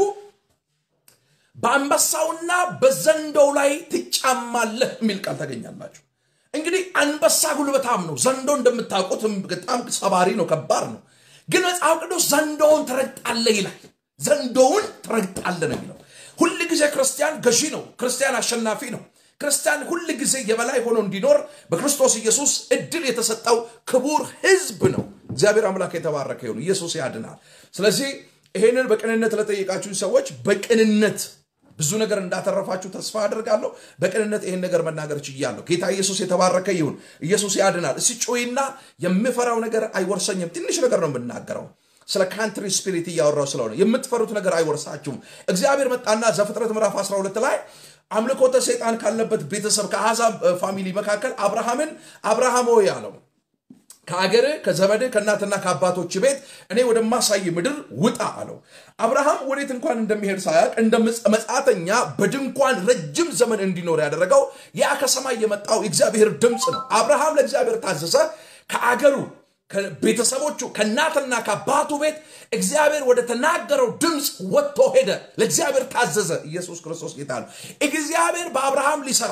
በአንበሳውና በዘንዶው ላይ ትጫማለህ የሚል ቃል ታገኛላችሁ። እንግዲህ አንበሳ ጉልበታም ነው። ዘንዶ እንደምታውቁት በጣም ሰባሪ ነው፣ ከባድ ነው። ግን መጽሐፍ ቅዱስ ዘንዶውን ትረግጣለህ ይላል። ዘንዶውን ትረግጣለህ ነው የሚለው። ሁል ጊዜ ክርስቲያን ገዢ ነው። ክርስቲያን አሸናፊ ነው። ክርስቲያን ሁል ጊዜ የበላይ ሆኖ እንዲኖር በክርስቶስ ኢየሱስ እድል የተሰጠው ክቡር ሕዝብ ነው። እግዚአብሔር አምላክ የተባረከ ይሁን። ኢየሱስ ያድናል። ስለዚህ ይሄንን በቅንነት ለጠየቃችሁኝ ሰዎች በቅንነት ብዙ ነገር እንዳተረፋችሁ ተስፋ አድርጋለሁ። በቅንነት ይህን ነገር መናገር ችያለሁ። ጌታ ኢየሱስ የተባረከ ይሁን። ኢየሱስ ያድናል። እስቲ ጮይና የምፈራው ነገር አይወርሰኝም። ትንሽ ነገር ነው የምናገረው ስለ ካንትሪ ስፒሪት እያወራው ስለሆነ የምትፈሩት ነገር አይወርሳችሁም። እግዚአብሔር መጣና ዘፍጥረት ምዕራፍ 12 ላይ አምልኮተ ሰይጣን ካለበት ቤተሰብ ከአሕዛብ ፋሚሊ መካከል አብርሃምን አብርሃም ሆይ አለው ከአገር ከዘመድ ከእናትና ከአባቶች ቤት እኔ ወደማሳይ ምድር ውጣ አለው። አብርሃም ወዴት እንኳን እንደሚሄድ ሳያውቅ እንደ መጻተኛ በድንኳን ረጅም ዘመን እንዲኖር ያደረገው ያ ከሰማይ የመጣው የእግዚአብሔር ድምፅ ነው። አብርሃም ለእግዚአብሔር ታዘዘ። ከአገሩ ቤተሰቦቹ ከእናትና ከአባቱ ቤት እግዚአብሔር ወደ ተናገረው ድምፅ ወጥቶ ሄደ። ለእግዚአብሔር ታዘዘ። ኢየሱስ ክርስቶስ ጌታ ነው። እግዚአብሔር በአብርሃም ሊሰራ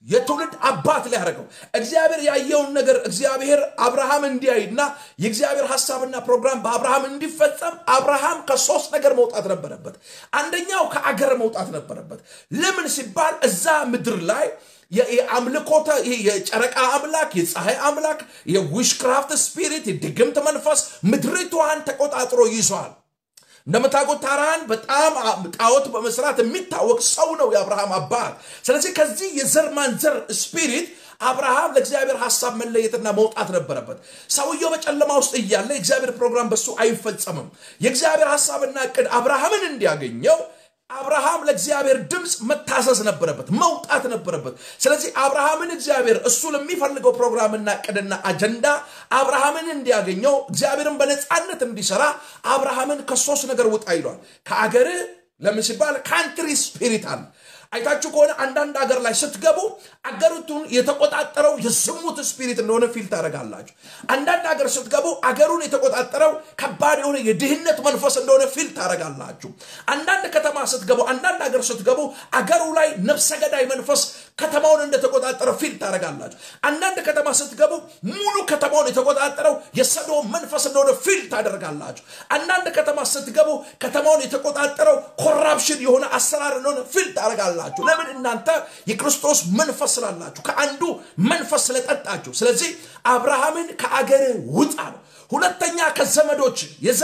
የትውልድ አባት ሊያደርገው እግዚአብሔር ያየውን ነገር እግዚአብሔር አብርሃም እንዲያይና የእግዚአብሔር ሀሳብና ፕሮግራም በአብርሃም እንዲፈጸም አብርሃም ከሶስት ነገር መውጣት ነበረበት። አንደኛው ከአገር መውጣት ነበረበት። ለምን ሲባል እዛ ምድር ላይ የአምልኮተ የጨረቃ አምላክ፣ የፀሐይ አምላክ፣ የዊሽክራፍት ስፒሪት፣ የድግምት መንፈስ ምድሪቷን ተቆጣጥሮ ይዟል። እንደምታውቁት ታራን በጣም ጣዖት በመስራት የሚታወቅ ሰው ነው የአብርሃም አባት። ስለዚህ ከዚህ የዘር ማንዘር ስፒሪት አብርሃም ለእግዚአብሔር ሀሳብ መለየትና መውጣት ነበረበት። ሰውየው በጨለማ ውስጥ እያለ የእግዚአብሔር ፕሮግራም በሱ አይፈጸምም። የእግዚአብሔር ሀሳብና እቅድ አብርሃምን እንዲያገኘው አብርሃም ለእግዚአብሔር ድምፅ መታዘዝ ነበረበት፣ መውጣት ነበረበት። ስለዚህ አብርሃምን እግዚአብሔር እሱ ለሚፈልገው ፕሮግራምና እቅድና አጀንዳ አብርሃምን እንዲያገኘው እግዚአብሔርን በነፃነት እንዲሰራ አብርሃምን ከሶስት ነገር ውጣ ይሏል። ከአገርህ ለምን ሲባል ካንትሪ ስፒሪት አለ። አይታችሁ ከሆነ አንዳንድ አገር ላይ ስትገቡ አገሪቱን የተቆጣጠረው የዝሙት ስፒሪት እንደሆነ ፊል ታደርጋላችሁ። አንዳንድ አገር ስትገቡ አገሩን የተቆጣጠረው ከባድ የሆነ የድህነት መንፈስ እንደሆነ ፊል ታደርጋላችሁ። አንዳንድ ከተማ ስትገቡ፣ አንዳንድ አገር ስትገቡ አገሩ ላይ ነፍሰ ገዳይ መንፈስ ከተማውን እንደተቆጣጠረ ፊል ታደርጋላችሁ። አንዳንድ ከተማ ስትገቡ ሙሉ ከተማውን የተቆጣጠረው የሰዶም መንፈስ እንደሆነ ፊል ታደርጋላችሁ። አንዳንድ ከተማ ስትገቡ ከተማውን የተቆጣጠረው ኮራፕሽን የሆነ አሰራር እንደሆነ ፊል ታደርጋላችሁ። ለምን? እናንተ የክርስቶስ መንፈስ ስላላችሁ፣ ከአንዱ መንፈስ ስለጠጣችሁ። ስለዚህ አብርሃምን ከአገር ውጣ ነው። ሁለተኛ ከዘመዶች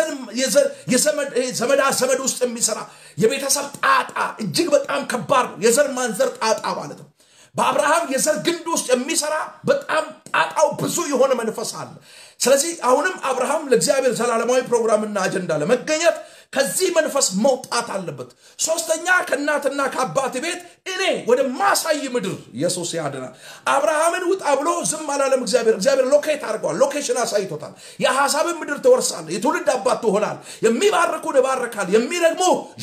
ዘመዳ ዘመድ ውስጥ የሚሰራ የቤተሰብ ጣጣ እጅግ በጣም ከባድ ነው። የዘር ማንዘር ጣጣ ማለት ነው። በአብርሃም የዘር ግንድ ውስጥ የሚሰራ በጣም ጣጣው ብዙ የሆነ መንፈስ አለ። ስለዚህ አሁንም አብርሃም ለእግዚአብሔር ዘላለማዊ ፕሮግራምና አጀንዳ ለመገኘት ከዚህ መንፈስ መውጣት አለበት። ሶስተኛ ከእናትና ከአባት ቤት እኔ ወደ ማሳይ ምድር ኢየሱስ ያድናል። አብርሃምን ውጣ ብሎ ዝም አላለም። እግዚአብሔር እግዚአብሔር ሎኬት አድርገዋል። ሎኬሽን አሳይቶታል። የሐሳብን ምድር ትወርሳለህ፣ የትውልድ አባት ትሆናል። የሚባርኩን እባርካል፣ የሚረግሙ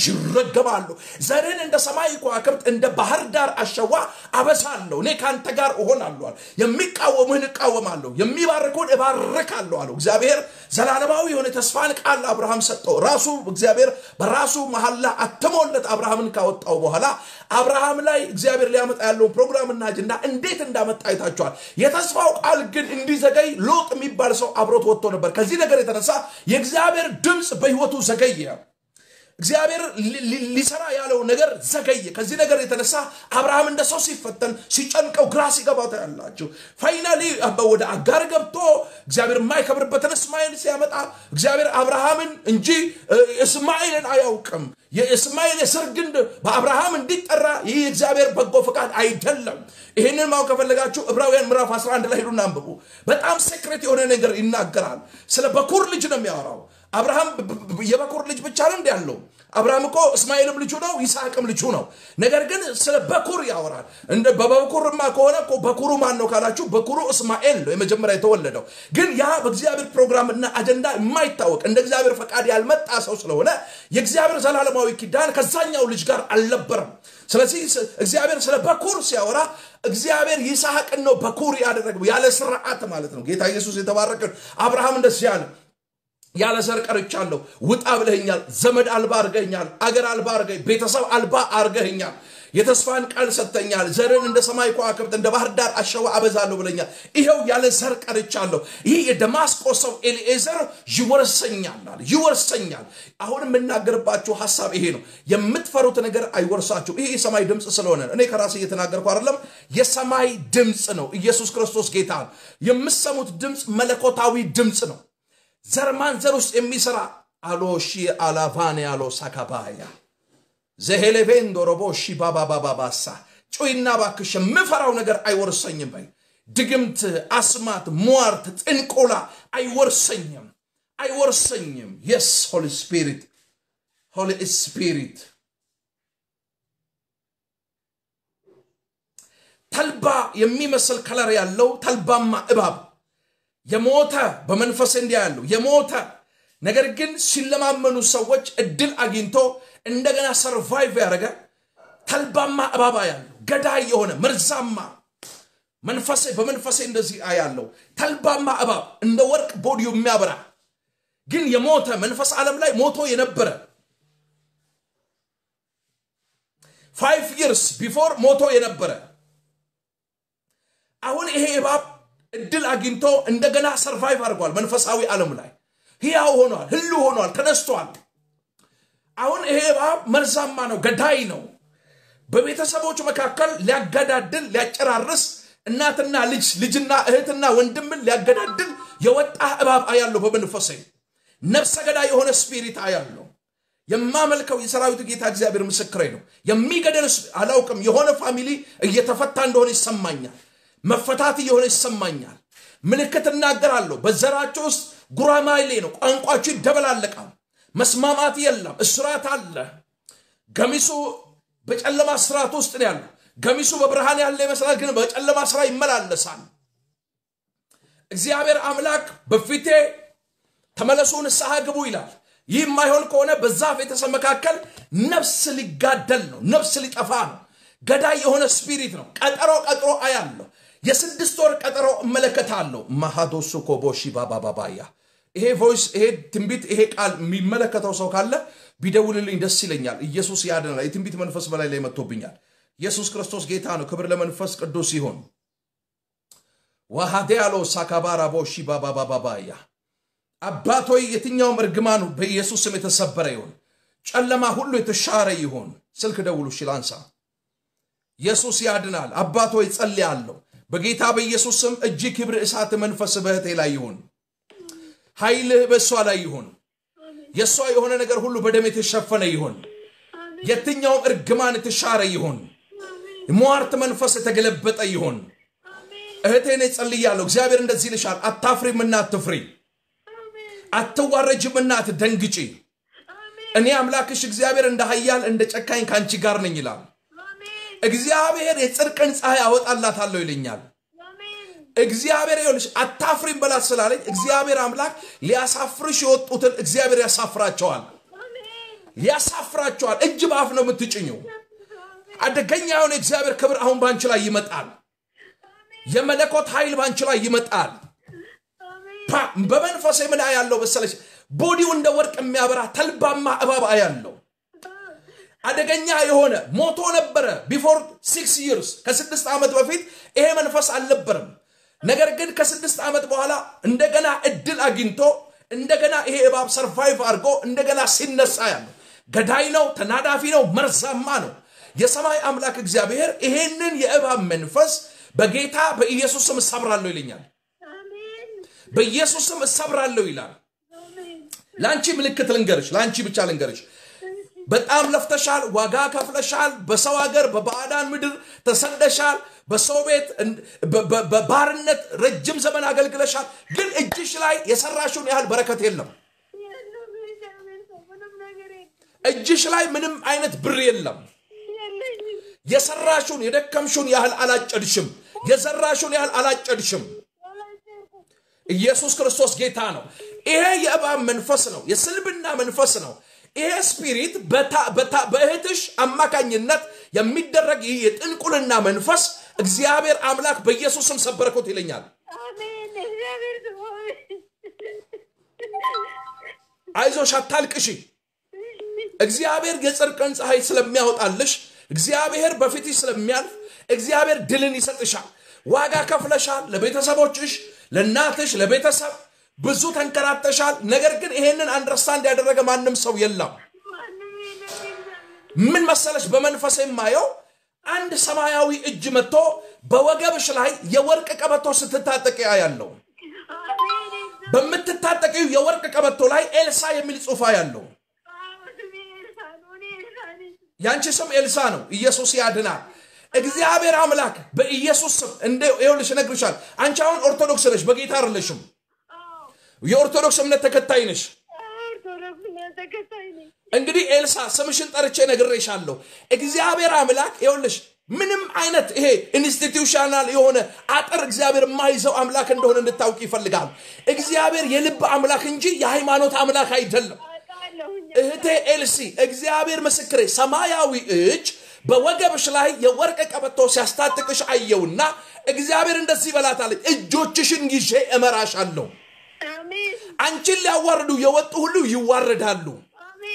ይረገማሉ። ዘርን እንደ ሰማይ ከዋክብት እንደ ባህር ዳር አሸዋ አበሳለሁ። እኔ ከአንተ ጋር እሆናለሁ። የሚቃወሙህን እቃወማለሁ፣ የሚባርኩን እባርካለሁ አለው። እግዚአብሔር ዘላለማዊ የሆነ ተስፋን ቃል አብርሃም ሰጠው ራሱ እግዚአብሔር በራሱ መሐላ አትሞለት አብርሃምን ካወጣው በኋላ አብርሃም ላይ እግዚአብሔር ሊያመጣ ያለውን ፕሮግራምና አጀንዳ እንዴት እንዳመጣ አይታችኋል። የተስፋው ቃል ግን እንዲዘገይ ሎጥ የሚባል ሰው አብሮት ወጥቶ ነበር። ከዚህ ነገር የተነሳ የእግዚአብሔር ድምፅ በሕይወቱ ዘገየ። እግዚአብሔር ሊሰራ ያለው ነገር ዘገየ። ከዚህ ነገር የተነሳ አብርሃም እንደ ሰው ሲፈተን ሲጨንቀው ግራ ሲገባው ታያላችሁ። ፋይናሊ ወደ አጋር ገብቶ እግዚአብሔር የማይከብርበትን እስማኤል ሲያመጣ እግዚአብሔር አብርሃምን እንጂ እስማኤልን አያውቅም። የእስማኤል የስር ግንድ በአብርሃም እንዲጠራ ይህ የእግዚአብሔር በጎ ፈቃድ አይደለም። ይህንን ማወቅ ከፈለጋችሁ ዕብራውያን ምዕራፍ 11 ላይ ሄዱና አንብቡ። በጣም ሴክሬት የሆነ ነገር ይናገራል። ስለ በኩር ልጅ ነው የሚያወራው። አብርሃም የበኩር ልጅ ብቻ ነው እንዲ ያለው። አብርሃም እኮ እስማኤልም ልጁ ነው፣ ይስሐቅም ልጁ ነው። ነገር ግን ስለ በኩር ያወራል። እንደ በበኩርማ ከሆነ እኮ በኩሩ ማን ነው ካላችሁ፣ በኩሩ እስማኤል ነው የመጀመሪያ የተወለደው። ግን ያ በእግዚአብሔር ፕሮግራምና አጀንዳ የማይታወቅ እንደ እግዚአብሔር ፈቃድ ያልመጣ ሰው ስለሆነ የእግዚአብሔር ዘላለማዊ ኪዳን ከዛኛው ልጅ ጋር አልነበረም። ስለዚህ እግዚአብሔር ስለ በኩር ሲያወራ እግዚአብሔር ይስሐቅን ነው በኩር ያደረገው፣ ያለ ስርዓት ማለት ነው። ጌታ ኢየሱስ የተባረከ አብርሃም እንደዚህ ያለ ያለ ዘር ቀርቻለሁ፣ ውጣ ብለኸኛል፣ ዘመድ አልባ አርገኛል፣ አገር አልባ አርገኝ፣ ቤተሰብ አልባ አርገኛል፣ የተስፋን ቃል ሰጥተኛል፣ ዘርን እንደ ሰማይ ከዋክብት እንደ ባህር ዳር አሸዋ አበዛለሁ ብለኛል። ይኸው ያለ ዘር ቀርቻለሁ። ይህ የደማስቆ ሰው ኤሊኤዘር ይወርሰኛል ይወርሰኛል። አሁን የምናገርባችሁ ሀሳብ ይሄ ነው። የምትፈሩት ነገር አይወርሳችሁ። ይህ የሰማይ ድምፅ ስለሆነ እኔ ከራሴ እየተናገርኩ አይደለም፣ የሰማይ ድምፅ ነው። ኢየሱስ ክርስቶስ ጌታ ነው። የምሰሙት ድምፅ መለኮታዊ ድምፅ ነው። ዘር ማንዘር ውስጥ የሚሰራ አሎ ሺ አላቫኔ አሎ ሳካባያ ዘሄሌቬን ዶሮቦ ሺ ባባባባባሳ ጩይና ባክሽ የምፈራው ነገር አይወርሰኝም በይ። ድግምት፣ አስማት፣ ሟርት፣ ጥንቆላ አይወርሰኝም አይወርሰኝም። የስ ሆሊ ስፒሪት ሆሊ ስፒሪት ተልባ የሚመስል ከለር ያለው ተልባማ እባብ የሞተ በመንፈስ እንዲያ ያለው የሞተ ነገር ግን ሲለማመኑ ሰዎች እድል አግኝቶ እንደገና ሰርቫይቭ ያደረገ ተልባማ እባባ ያለው ገዳይ የሆነ መርዛማ መንፈሴ በመንፈሴ እንደዚህ አያለው ተልባማ እባብ እንደ ወርቅ ቦዲው የሚያበራ ግን የሞተ መንፈስ ዓለም ላይ ሞቶ የነበረ ፋይቭ ይርስ ቢፎር ሞቶ የነበረ አሁን ይሄ እባብ እድል አግኝቶ እንደገና ሰርቫይቭ አድርጓል። መንፈሳዊ ዓለም ላይ ሕያው ሆኗል፣ ህሉ ሆኗል፣ ተነስቷል። አሁን ይሄ እባብ መርዛማ ነው፣ ገዳይ ነው። በቤተሰቦች መካከል ሊያገዳድል ሊያጨራርስ እናትና ልጅ ልጅና እህትና ወንድምን ሊያገዳድል የወጣ እባብ አያለሁ። በመንፈሴ ነፍሰ ገዳይ የሆነ ስፒሪት አያለሁ። የማመልከው የሰራዊት ጌታ እግዚአብሔር ምስክሬ ነው። የሚገደል አላውቅም። የሆነ ፋሚሊ እየተፈታ እንደሆነ ይሰማኛል። መፈታት እየሆነ ይሰማኛል። ምልክት እናገራለሁ። በዘራቸው ውስጥ ጉራማይሌ ነው። ቋንቋቸው ይደበላለቃል። መስማማት የለም። እስራት አለ። ገሚሱ በጨለማ ስርዓት ውስጥ ነው ያለው። ገሚሱ በብርሃን ያለ ይመስላል፣ ግን በጨለማ ስራ ይመላለሳል። እግዚአብሔር አምላክ በፊቴ ተመለሱ፣ ንስሐ ግቡ ይላል። ይህ የማይሆን ከሆነ በዛ ቤተሰብ መካከል ነፍስ ሊጋደል ነው፣ ነፍስ ሊጠፋ ነው። ገዳይ የሆነ ስፒሪት ነው። ቀጠሮ ቀጥሮ አያለሁ። የስድስት ወር ቀጠሮ እመለከታለሁ። ማሃዶሱ ኮቦሺ ባባባባያ ይሄ ቮይስ ይሄ ትንቢት ይሄ ቃል የሚመለከተው ሰው ካለ ቢደውልልኝ ደስ ይለኛል። ኢየሱስ ያድናል። የትንቢት መንፈስ በላይ ላይ መጥቶብኛል። ኢየሱስ ክርስቶስ ጌታ ነው። ክብር ለመንፈስ ቅዱስ ይሁን። ዋሃዴያሎ ሳካባራ ቦሺ ባባባባያ አባቶይ የትኛውም እርግማኑ በኢየሱስ ስም የተሰበረ ይሁን። ጨለማ ሁሉ የተሻረ ይሁን። ስልክ ደውሉ እሺ፣ ላንሳ። ኢየሱስ ያድናል። አባቶይ ጸልያለሁ በጌታ በኢየሱስ ስም እጅ ክብር እሳት መንፈስ በእህቴ ላይ ይሁን። ኃይልህ በእሷ ላይ ይሁን። የእሷ የሆነ ነገር ሁሉ በደም የተሸፈነ ይሁን። የትኛውም እርግማን የተሻረ ይሁን። ሟርት መንፈስ የተገለበጠ ይሁን። እህቴን ጸልያለሁ። እግዚአብሔር እንደዚህ ይልሻል፣ አታፍሪምና አትፍሪ፣ አትዋረጅምና አትደንግጪ። እኔ አምላክሽ እግዚአብሔር እንደ ኃያል እንደ ጨካኝ ከአንቺ ጋር ነኝ ይላል። እግዚአብሔር የጽድቅን ፀሐይ አወጣላታለሁ ይለኛል። እግዚአብሔር ይኸውልሽ አታፍሪም በላት ስላለኝ እግዚአብሔር አምላክ ሊያሳፍርሽ የወጡትን እግዚአብሔር ያሳፍራቸዋል፣ ያሳፍራቸዋል። እጅ በአፍ ነው የምትጭኘው። አደገኛ የሆነ እግዚአብሔር ክብር አሁን ባንቺ ላይ ይመጣል። የመለኮት ኃይል ባንቺ ላይ ይመጣል። በመንፈሴ ምን ያለው መሰለች? ቦዲው እንደ ወርቅ የሚያበራ ተልባማ እባብ ያለው አደገኛ የሆነ ሞቶ ነበረ። ቢፎር ሲክስ ይርስ ከስድስት ዓመት በፊት ይሄ መንፈስ አልነበረም። ነገር ግን ከስድስት ዓመት በኋላ እንደገና እድል አግኝቶ እንደገና ይሄ እባብ ሰርቫይቭ አድርጎ እንደገና ሲነሳ ያለው ገዳይ ነው፣ ተናዳፊ ነው፣ መርዛማ ነው። የሰማይ አምላክ እግዚአብሔር ይሄንን የእባብ መንፈስ በጌታ በኢየሱስ ስም እሰብራለሁ ይለኛል። በኢየሱስ ስም እሰብራለሁ ይላል። ለአንቺ ምልክት ልንገርሽ፣ ለአንቺ ብቻ ልንገርሽ። በጣም ለፍተሻል፣ ዋጋ ከፍለሻል። በሰው ሀገር በባዕዳን ምድር ተሰደሻል። በሰው ቤት በባርነት ረጅም ዘመን አገልግለሻል። ግን እጅሽ ላይ የሰራሽውን ያህል በረከት የለም። እጅሽ ላይ ምንም አይነት ብር የለም። የሰራሽውን የደከምሽውን ያህል አላጨድሽም። የዘራሽውን ያህል አላጨድሽም። ኢየሱስ ክርስቶስ ጌታ ነው። ይሄ የእባብ መንፈስ ነው፣ የስልብና መንፈስ ነው። ይሄ ስፒሪት በእህትሽ አማካኝነት የሚደረግ ይህ የጥንቁልና መንፈስ እግዚአብሔር አምላክ በኢየሱስ ስም ሰበረኮት ይለኛል። አይዞሽ፣ አታልቅሺ። እግዚአብሔር የጽድቅን ፀሐይ ስለሚያወጣልሽ፣ እግዚአብሔር በፊትሽ ስለሚያልፍ፣ እግዚአብሔር ድልን ይሰጥሻል። ዋጋ ከፍለሻል። ለቤተሰቦችሽ፣ ለእናትሽ፣ ለቤተሰብ ብዙ ተንከራተሻል። ነገር ግን ይሄንን አንደርስታንድ ያደረገ ማንም ሰው የለም። ምን መሰለሽ፣ በመንፈስ የማየው አንድ ሰማያዊ እጅ መጥቶ በወገብሽ ላይ የወርቅ ቀበቶ ስትታጠቂ ያለው በምትታጠቂው የወርቅ ቀበቶ ላይ ኤልሳ የሚል ጽሑፍ ያለው ያንቺ ስም ኤልሳ ነው። ኢየሱስ ያድናል። እግዚአብሔር አምላክ በኢየሱስ ስም እንደ ይኸውልሽ እነግርሻለሁ። አንቺ አሁን ኦርቶዶክስ ነሽ፣ በጌታ አይደለሽም። የኦርቶዶክስ እምነት ተከታይ ነሽ። እንግዲህ ኤልሳ ስምሽን ጠርቼ ነግሬሻለሁ። እግዚአብሔር አምላክ ይኸውልሽ ምንም አይነት ይሄ ኢንስቲትዩሽናል የሆነ አጥር እግዚአብሔር የማይዘው አምላክ እንደሆነ እንድታውቅ ይፈልጋል። እግዚአብሔር የልብ አምላክ እንጂ የሃይማኖት አምላክ አይደለም። እህቴ ኤልሲ እግዚአብሔር ምስክሬ፣ ሰማያዊ እጅ በወገብሽ ላይ የወርቅ ቀበቶ ሲያስታጥቅሽ አየውና እግዚአብሔር እንደዚህ ይበላታለች፣ እጆችሽን ይዤ እመራሻለሁ። አንቺን ሊያዋርዱ የወጡ ሁሉ ይዋረዳሉ።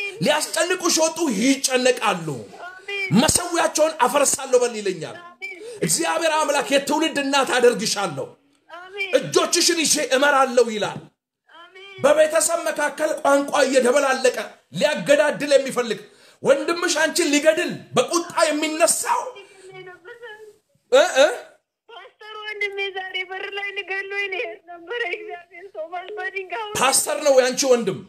ሊያስጨንቁሽ የወጡ ይጨነቃሉ። መሰዊያቸውን አፈርሳለሁ በል ይለኛል። እግዚአብሔር አምላክ የትውልድ እናት አደርግሻለሁ፣ አሜን እጆችሽን ይዤ እመራለሁ ይላል። አሜን በቤተሰብ መካከል ቋንቋ እየደበላለቀ ሊያገዳድል የሚፈልግ ወንድምሽ አንቺን ሊገድል በቁጣ የሚነሳው እ እ ፓስተር ወንድሜ ዛሬ በር ላይ ልገሎኝ ልሄድ ነበረ። እግዚአብሔር ሰው በድንጋይ ፓስተር ነው ያንቺ ወንድም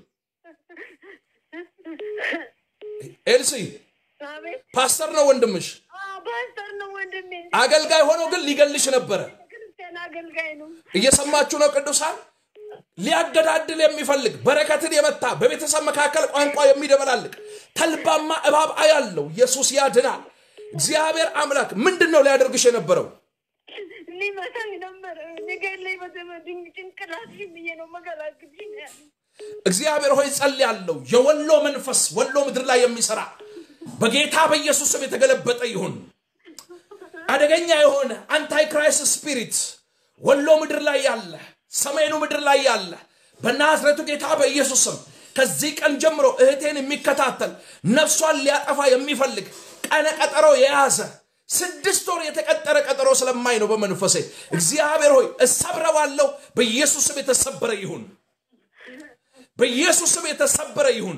ኤልሲ አቤት ፓስተር ነው ወንድምሽ። አዎ፣ ፓስተር ነው ወንድሜ። አገልጋይ ሆኖ ግን ሊገልሽ ነበረ። ክርስቲያን አገልጋይ ነው። እየሰማችሁ ነው ቅዱሳን? ሊያገዳድል የሚፈልግ በረከትን የመታ በቤተሰብ መካከል ቋንቋ የሚደበላልቅ ተልባማ እባብ አያለው። ኢየሱስ ያድናል። እግዚአብሔር አምላክ ምንድን ነው ሊያደርግሽ የነበረው? ሊመታኝ ነበረ። ሊገለኝ በዘመድኝ ጭንቅላትሽን ብዬ ነው መገላግልሽ ነው ያለኝ። እግዚአብሔር ሆይ ጸልያለሁ። የወሎ መንፈስ ወሎ ምድር ላይ የሚሰራ በጌታ በኢየሱስ ስም የተገለበጠ ይሁን። አደገኛ የሆነ አንታይ ክራይስት ስፒሪት ወሎ ምድር ላይ ያለ፣ ሰሜኑ ምድር ላይ ያለ በናዝሬቱ ጌታ በኢየሱስ ስም ከዚህ ቀን ጀምሮ እህቴን የሚከታተል ነፍሷን ሊያጠፋ የሚፈልግ ቀነ ቀጠሮ የያዘ ስድስት ወር የተቀጠረ ቀጠሮ ስለማይ ነው በመንፈሴ እግዚአብሔር ሆይ እሰብረዋለሁ። በኢየሱስ ስም የተሰበረ ይሁን። በኢየሱስ ስም የተሰበረ ይሁን።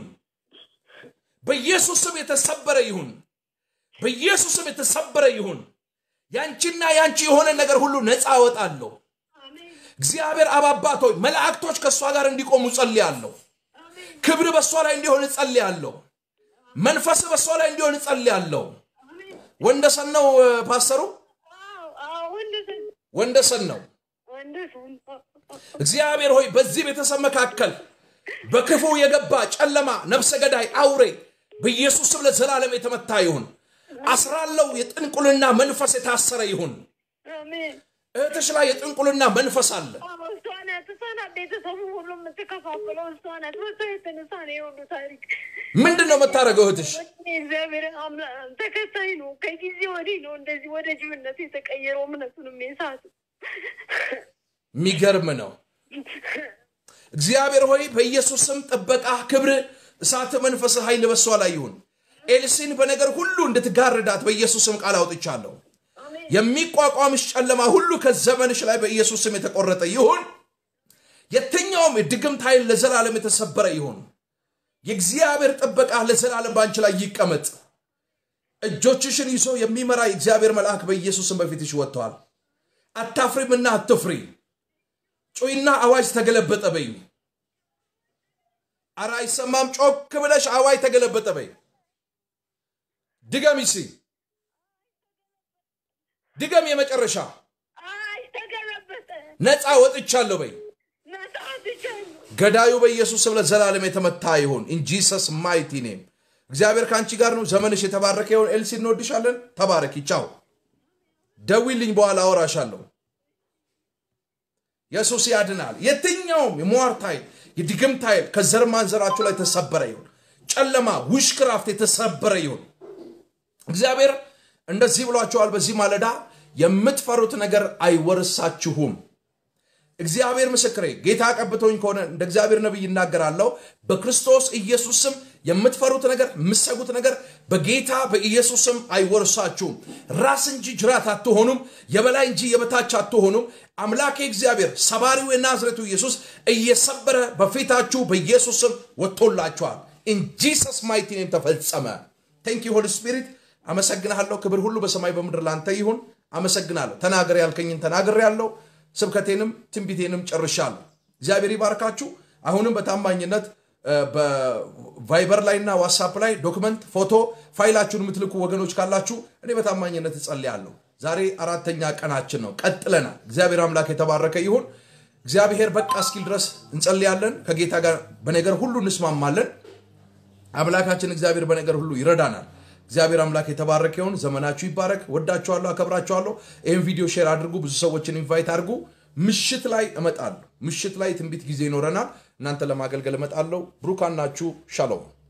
በኢየሱስ ስም የተሰበረ ይሁን። በኢየሱስ ስም የተሰበረ ይሁን። ያንቺና ያንቺ የሆነ ነገር ሁሉ ነፃ አወጣለሁ። አሜን እግዚአብሔር አብ አባት ሆይ መላእክቶች ከእሷ ጋር እንዲቆሙ ጸልያለሁ። አሜን ክብር በእሷ ላይ እንዲሆን ጸልያለሁ። መንፈስ በእሷ ላይ እንዲሆን ጸልያለሁ። አሜን። ወንደሰን ነው እ፣ ፓስተሩ አዎ አዎ፣ ወንድሰን ወንደሰን ነው። ወንድሰን እግዚአብሔር ሆይ በዚህ ቤተሰብ መካከል በክፉ የገባ ጨለማ፣ ነፍሰ ገዳይ፣ አውሬ በኢየሱስ ስም ለዘላለም የተመታ ይሁን። አስራለው የጥንቁልና መንፈስ የታሰረ ይሁን። አሜን። እህትሽ ላይ የጥንቁልና መንፈስ አለ። አዎ፣ እሷ ናት እሷ ናት ቤተሰቡ ሁሉ የምትከፋፍለው እሷ ናት። በሷ የተነሳ ነው የሁሉ ታሪክ። ምንድን ነው የምታደርገው እህትሽ? እግዚአብሔር አምላክ ተከታይ ነው። ከጊዜ ወዲህ ነው እንደዚህ ወደ ጅብነት የተቀየረው እምነቱንም የሳቱ የሚገርም ነው። እግዚአብሔር ሆይ በኢየሱስ ስም ጥበቃ፣ ክብር፣ እሳት፣ መንፈስ፣ ኃይል በሷ ላይ ይሁን። ኤልሲን በነገር ሁሉ እንድትጋርዳት በኢየሱስ ስም ቃል አውጥቻለሁ። አሜን የሚቋቋምሽ ጨለማ ሁሉ ከዘመንሽ ላይ በኢየሱስ ስም የተቆረጠ ይሁን። የትኛውም የድግምት ኃይል ለዘላለም የተሰበረ ይሁን። የእግዚአብሔር ጥበቃ ለዘላለም በአንቺ ላይ ይቀመጥ። እጆችሽን ይዞ የሚመራ የእግዚአብሔር መልአክ በኢየሱስ ስም በፊትሽ ወጥተዋል። አታፍሪምና አትፍሪ። ጩይና አዋጅ ተገለበጠ በይ። አረ አይሰማም። ጮክ ብለሽ አዋጅ ተገለበጠ በይ። ድገም ይሲ ድገም። የመጨረሻ አይ ተገለበጠ ነፃ ወጥቻለሁ በይ። ነፃ ወጥቻለሁ። ገዳዩ በኢየሱስ ስም ለዘላለም የተመታ ይሁን። ኢን ጂሰስ ማይቲ ኔም። እግዚአብሔር ከአንቺ ጋር ነው። ዘመንሽ የተባረከ ይሁን። ኤልሲ እንወድሻለን። ተባረኪ። ቻው። ደዊልኝ፣ በኋላ አወራሻለሁ። ኢየሱስ ያድናል። የትኛውም የሟርት ኃይል፣ የድግምት ኃይል ከዘር ማንዘራችሁ ላይ የተሰበረ ይሁን። ጨለማ፣ ውሽክራፍት የተሰበረ ይሁን። እግዚአብሔር እንደዚህ ብሏቸዋል። በዚህ ማለዳ የምትፈሩት ነገር አይወርሳችሁም። እግዚአብሔር ምስክሬ፣ ጌታ ቀብቶኝ ከሆነ እንደ እግዚአብሔር ነቢይ ይናገራለሁ። በክርስቶስ ኢየሱስ ስም የምትፈሩት ነገር የምትሰጉት ነገር በጌታ በኢየሱስ ስም አይወርሳችሁም። ራስ እንጂ ጅራት አትሆኑም። የበላይ እንጂ የበታች አትሆኑም። አምላኬ እግዚአብሔር ሰባሪው የናዝሬቱ ኢየሱስ እየሰበረ በፊታችሁ በኢየሱስ ስም ወጥቶላችኋል። ኢን ጂሰስ ማይቲ ኔም ተፈጸመ። ቴንክ ዩ ሆሊ ስፒሪት አመሰግናለሁ። ክብር ሁሉ በሰማይ በምድር ላንተ ይሁን። አመሰግናለሁ። ተናገር ያልከኝን ተናግር ያለው ስብከቴንም ትንቢቴንም ጨርሻለሁ። እግዚአብሔር ይባርካችሁ። አሁንም በታማኝነት እ፣ በቫይበር ላይና ዋትሳፕ ላይ ዶክመንት፣ ፎቶ ፋይላችሁን የምትልኩ ወገኖች ካላችሁ እኔ በታማኝነት እጸልያለሁ። ዛሬ አራተኛ ቀናችን ነው። ቀጥለናል። እግዚአብሔር አምላክ የተባረከ ይሁን። እግዚአብሔር በቃ እስኪል ድረስ እንጸልያለን። ከጌታ ጋር በነገር ሁሉ እንስማማለን። አምላካችን እግዚአብሔር በነገር ሁሉ ይረዳናል። እግዚአብሔር አምላክ የተባረከ ይሁን። ዘመናችሁ ይባረክ። ወዳችኋለሁ፣ አከብራችኋለሁ። ይህን ቪዲዮ ሼር አድርጉ። ብዙ ሰዎችን ኢንቫይት አድርጉ። ምሽት ላይ እመጣለሁ። ምሽት ላይ ትንቢት ጊዜ ይኖረናል። እናንተ ለማገልገል እመጣለሁ። ብሩካን ናችሁ። ሻሎም